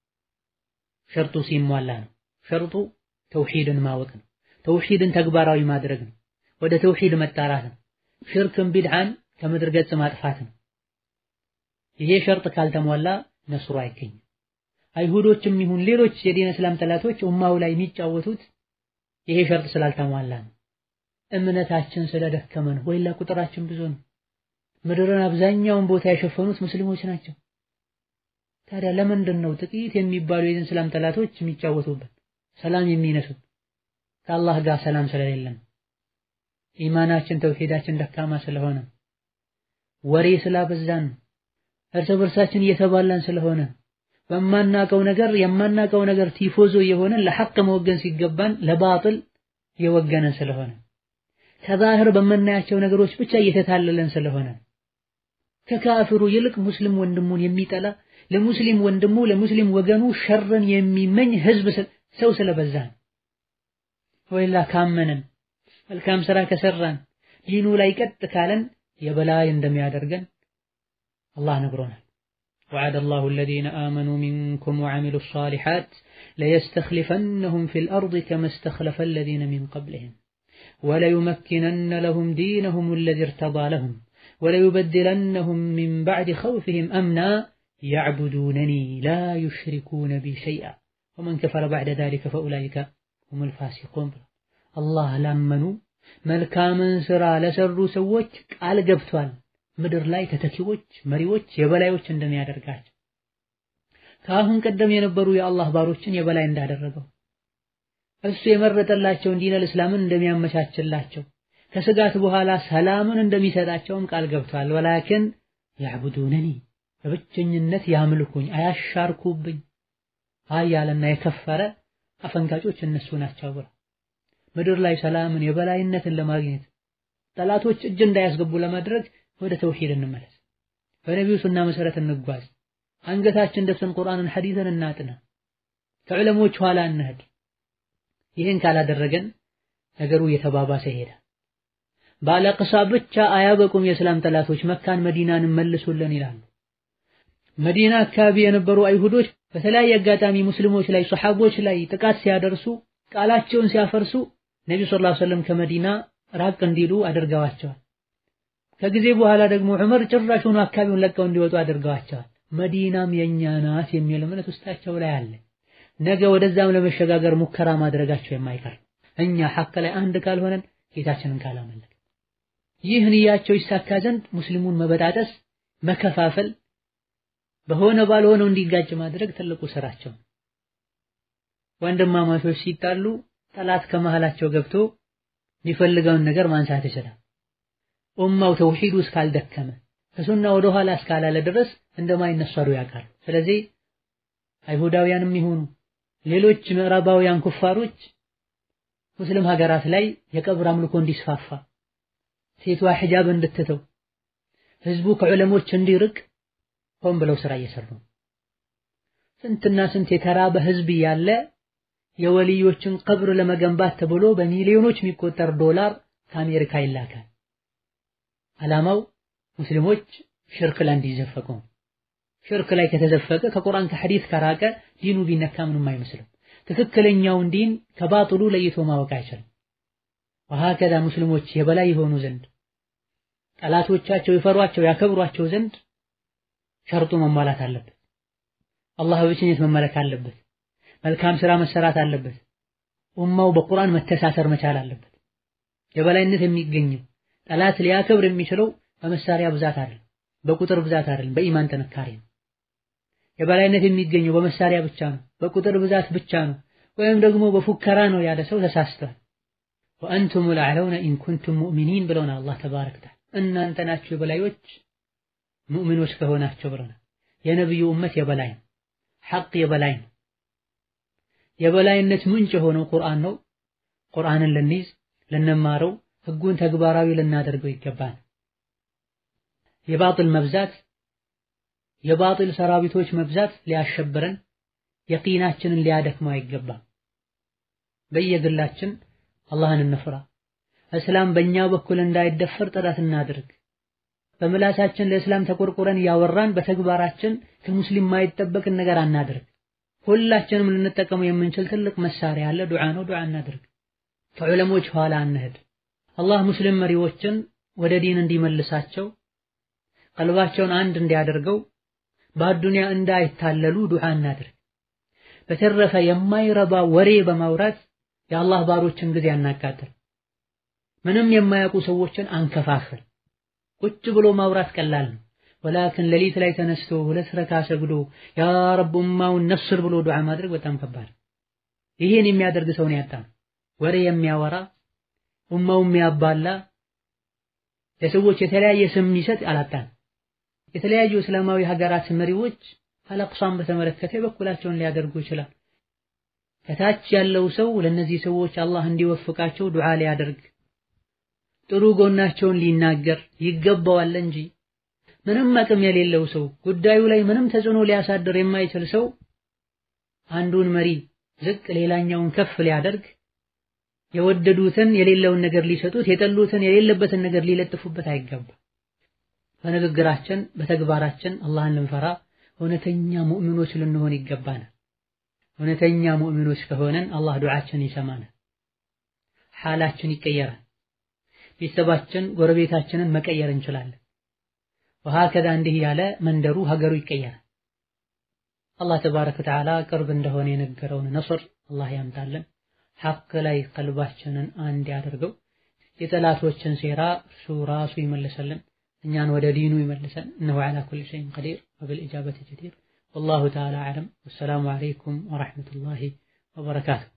ሸርጡ ሲሟላ ነው። ሸርጡ ተውሂድን ማወቅ ነው። ተውሂድን ተግባራዊ ማድረግ ነው። ወደ ተውሂድ መጣራት ነው። ሽርክን ቢድዓን ከምድር ገጽ ማጥፋት ነው። ይሄ ሸርጥ ካልተሟላ ነስሩ አይገኝም። አይሁዶችም ይሁን ሌሎች የዲን እስላም ጠላቶች ኡማው ላይ የሚጫወቱት ይሄ ሸርጥ ስላልተሟላ ነው። እምነታችን ስለደከመ ነው። ወይላ ቁጥራችን ብዙ ነው። ምድርን አብዛኛውን ቦታ የሸፈኑት ሙስሊሞች ናቸው። ታዲያ ለምንድን ነው ጥቂት የሚባሉ የዲን እስላም ጠላቶች የሚጫወቱበት ሰላም የሚነሱት? ከአላህ ጋር ሰላም ስለሌለን፣ ኢማናችን ተውሂዳችን ደካማ ስለሆነ፣ ወሬ ስላበዛን፣ እርስ በርሳችን እየተባላን ስለሆነ፣ በማናቀው ነገር የማናቀው ነገር ቲፎዞ የሆነን ለሐቅ መወገን ሲገባን ለባጥል የወገነን ስለሆነ፣ ከዛህር በምናያቸው ነገሮች ብቻ እየተታለለን ስለሆነ ከካፍሩ ይልቅ ሙስሊም ወንድሙን የሚጠላ ለሙስሊም ወንድሙ ለሙስሊም ወገኑ ሸርን የሚመኝ ህዝብ ሰው ስለበዛ ነው። ወይላ ካመንን መልካም ስራ ከሰራን ዲኑ ላይ ቀጥ ካለን የበላይ እንደሚያደርገን አላህ ነግሮናል። وعد الله الذين آمنوا منكم وعملوا الصالحات ليستخلفنهم في الأرض كما استخلف الذين من قبلهم وليمكنن لهم دينهم الذي ارتضى لهم وليبدلنهم من بعد خوفهم أمنا يعبدونني لا يشركون بي شيئا ومن كفر بعد ذلك فأولئك هم الفاسقون الله لمنوا መልካምን ስራ ለሰሩ ሰዎች ቃል ገብቷል። ምድር ላይ ተተኪዎች፣ መሪዎች፣ የበላዮች እንደሚያደርጋቸው ከአሁን ቀደም የነበሩ የአላህ ባሮችን የበላይ እንዳደረገው እሱ የመረጠላቸውን ዲነል እስላምን እንደሚያመቻችላቸው ከስጋት በኋላ ሰላምን እንደሚሰጣቸውም ቃል ገብቷል። ወላኪን ያዕቡዱነኒ በብቸኝነት ያምልኩኝ አያሻርኩብኝ ኃያልና የከፈረ አፈንጋጮች እነሱ ናቸው ብለው ምድር ላይ ሰላምን የበላይነትን ለማግኘት ጠላቶች እጅ እንዳያስገቡ ለማድረግ ወደ ተውሂድ እንመለስ። በነቢዩ ሱና መሰረት እንጓዝ። አንገታችን ደፍተን ቁርአንን ሐዲስን እናጥና። ከዕለሞች ኋላ እንሄድ። ይህን ካላደረገን ነገሩ እየተባባሰ ይሄዳል። ባለቅሳ ብቻ አያበቁም። የእስላም ጠላቶች መካን መዲናንን መልሱልን ይላሉ። መዲና አካባቢ የነበሩ አይሁዶች በተለያየ አጋጣሚ ሙስሊሞች ላይ ሰሐቦች ላይ ጥቃት ሲያደርሱ ቃላቸውን ሲያፈርሱ ነቢ ሰለላሁ ዐለይሂ ወሰለም ከመዲና ራቅ እንዲሉ አድርገዋቸዋል። ከጊዜ በኋላ ደግሞ ዑመር ጭራሹኑ አካባቢውን ለቀው እንዲወጡ አድርገዋቸዋል። መዲናም የኛ ናት የሚል እምነት ውስጣቸው ላይ አለ። ነገ ወደዛም ለመሸጋገር ሙከራ ማድረጋቸው የማይቀር እኛ ሐቅ ላይ አንድ ካልሆነን ጌታችንን ካላመለክ ይህ ንያቸው ይሳካ ዘንድ ሙስሊሙን መበጣጠስ፣ መከፋፈል፣ በሆነ ባልሆነው እንዲጋጭ ማድረግ ትልቁ ስራቸው። ወንድማማቾች ሲጣሉ ጠላት ከመሃላቸው ገብቶ የሚፈልገውን ነገር ማንሳት ይችላል። ኡማው ተውሂዱ እስካልደከመ ከሱና ወደ ኋላ እስካላለ ድረስ እንደማይነሰሩ ያውቃሉ። ስለዚህ አይሁዳውያንም ይሁኑ ሌሎች ምዕራባውያን ኩፋሮች ሙስሊም ሀገራት ላይ የቀብር አምልኮ እንዲስፋፋ ሴቷ ሒጃብ እንድትተው ህዝቡ ከዑለሞች እንዲርቅ ሆን ብለው ስራ እየሰሩ ነው። ስንትና ስንት የተራበ ህዝብ ያለ የወልዮችን ቀብር ለመገንባት ተብሎ በሚሊዮኖች የሚቆጠር ዶላር ከአሜሪካ ይላካል። ዓላማው ሙስሊሞች ሽርክ ላይ እንዲዘፈቁ ሽርክ ላይ ከተዘፈቀ ከቁርአን ከሐዲስ ከራቀ ዲኑ ቢነካ ምንም አይመስልም። ትክክለኛውን ዲን ከባጥሉ ለይቶ ማወቅ አይችልም። ወሀከዛ ሙስሊሞች የበላይ የሆኑ ዘንድ ጠላቶቻቸው ይፈሯቸው ያከብሯቸው ዘንድ ሸርጡ መሟላት አለበት። አላህ በብቸኝነት መመለክ አለበት። መልካም ስራ መሰራት አለበት። ኡማው በቁርአን መተሳሰር መቻል አለበት። የበላይነት የሚገኘው ጠላት ሊያከብር የሚችለው በመሳሪያ ብዛት አይደለም፣ በቁጥር ብዛት አይደለም፣ በኢማን ጥንካሬ ነው። የበላይነት የሚገኘው በመሳሪያ ብቻ ነው፣ በቁጥር ብዛት ብቻ ነው፣ ወይም ደግሞ በፉከራ ነው ያለ ሰው ተሳስቷል። ወአንቱም ልአዕለውነ ኢን ኩንቱም ሙእሚኒን ብለውናል አላህ ተባረከ ወተዓላ። እናንተ ናችሁ የበላዮች ሙእሚኖች ከሆናቸው ብለናል። የነቢዩ እመት የበላይ ነው፣ ሐቅ የበላይ ነው። የበላይነት ምንጭ የሆነው ቁርአን ነው። ቁርአንን ልንይዝ ልንማረው፣ ህጉን ተግባራዊ ልናደርገው ይገባል። የባጥል መብዛት የባጥል ሰራዊቶች መብዛት ሊያሸብረን የቂናችንን ሊያደክመው አይገባም። በየግላችን አላህን እንፍራ። እስላም በእኛ በኩል እንዳይደፈር ጥረት እናድርግ። በምላሳችን ለእስላም ተቆርቆረን ያወራን በተግባራችን ከሙስሊም ማይጠበቅን ነገር አናድርግ። ሁላችንም ልንጠቀመው የምንችል ትልቅ መሳሪያ አለ፣ ዱዓ ነው። ዱዓ እናድርግ። ከዑለሞች ኋላ አንሄድ። አላህ ሙስሊም መሪዎችን ወደ ዲን እንዲመልሳቸው ቀልባቸውን አንድ እንዲያደርገው በአዱንያ እንዳይታለሉ ዱዓ እናድርግ። በተረፈ የማይረባ ወሬ በማውራት የአላህ ባሮችን ጊዜ አናቃጥል። ምንም የማያውቁ ሰዎችን አንከፋፍል። ቁጭ ብሎ ማውራት ቀላል ነው። ወላክን ሌሊት ላይ ተነስቶ ሁለት ረካ ሰግዶ ያ ረብ ኡማውን ነስር ብሎ ዱዓ ማድረግ በጣም ከባድ። ይሄን የሚያደርግ ሰውን ያጣ ወሬ የሚያወራ ኡማው የሚያባላ ለሰዎች የተለያየ ስም የሚሰጥ አላጣን። የተለያዩ እስላማዊ ሀገራት መሪዎች አልአቅሷን በተመለከተ በኩላቸውን ሊያደርጉ ይችላል። ከታች ያለው ሰው ለነዚህ ሰዎች አላህ እንዲወፍቃቸው ዱዓ ሊያደርግ ጥሩ ጎናቸውን ሊናገር ይገባዋል እንጂ ምንም አቅም የሌለው ሰው ጉዳዩ ላይ ምንም ተጽዕኖ ሊያሳድር የማይችል ሰው አንዱን መሪ ዝቅ ሌላኛውን ከፍ ሊያደርግ የወደዱትን የሌለውን ነገር ሊሰጡት የጠሉትን የሌለበትን ነገር ሊለጥፉበት አይገባም። በንግግራችን በተግባራችን አላህን ልንፈራ እውነተኛ ሙእሚኖች ልንሆን ይገባናል። እውነተኛ ሙእሚኖች ከሆነን አላህ ዱዓችን ይሰማናል፣ ሓላችን ይቀየራል። ቤተሰባችን ጎረቤታችንን መቀየር እንችላለን። ወሀከዛ እንዲህ ያለ መንደሩ ሀገሩ ይቀየራል። አላህ ተባረከ ወተዓላ ቅርብ እንደሆነ የነገረውን ነስር አላህ ያምጣልን። ሐቅ ላይ ቀልባችንን አንድ ያደርገው። የጠላቶችን ሴራ እርሱ ራሱ ይመልሰልን፣ እኛን ወደ ዲኑ ይመልሰን። እነሁ ዐላ ኩሊ ሸይን ቀዲር ወቢልኢጃበቲ ጀዲር ወላሁ ተዓላ አዕለም። ወሰላሙ ዐለይኩም ወረሕመቱላሂ ወበረካቱ።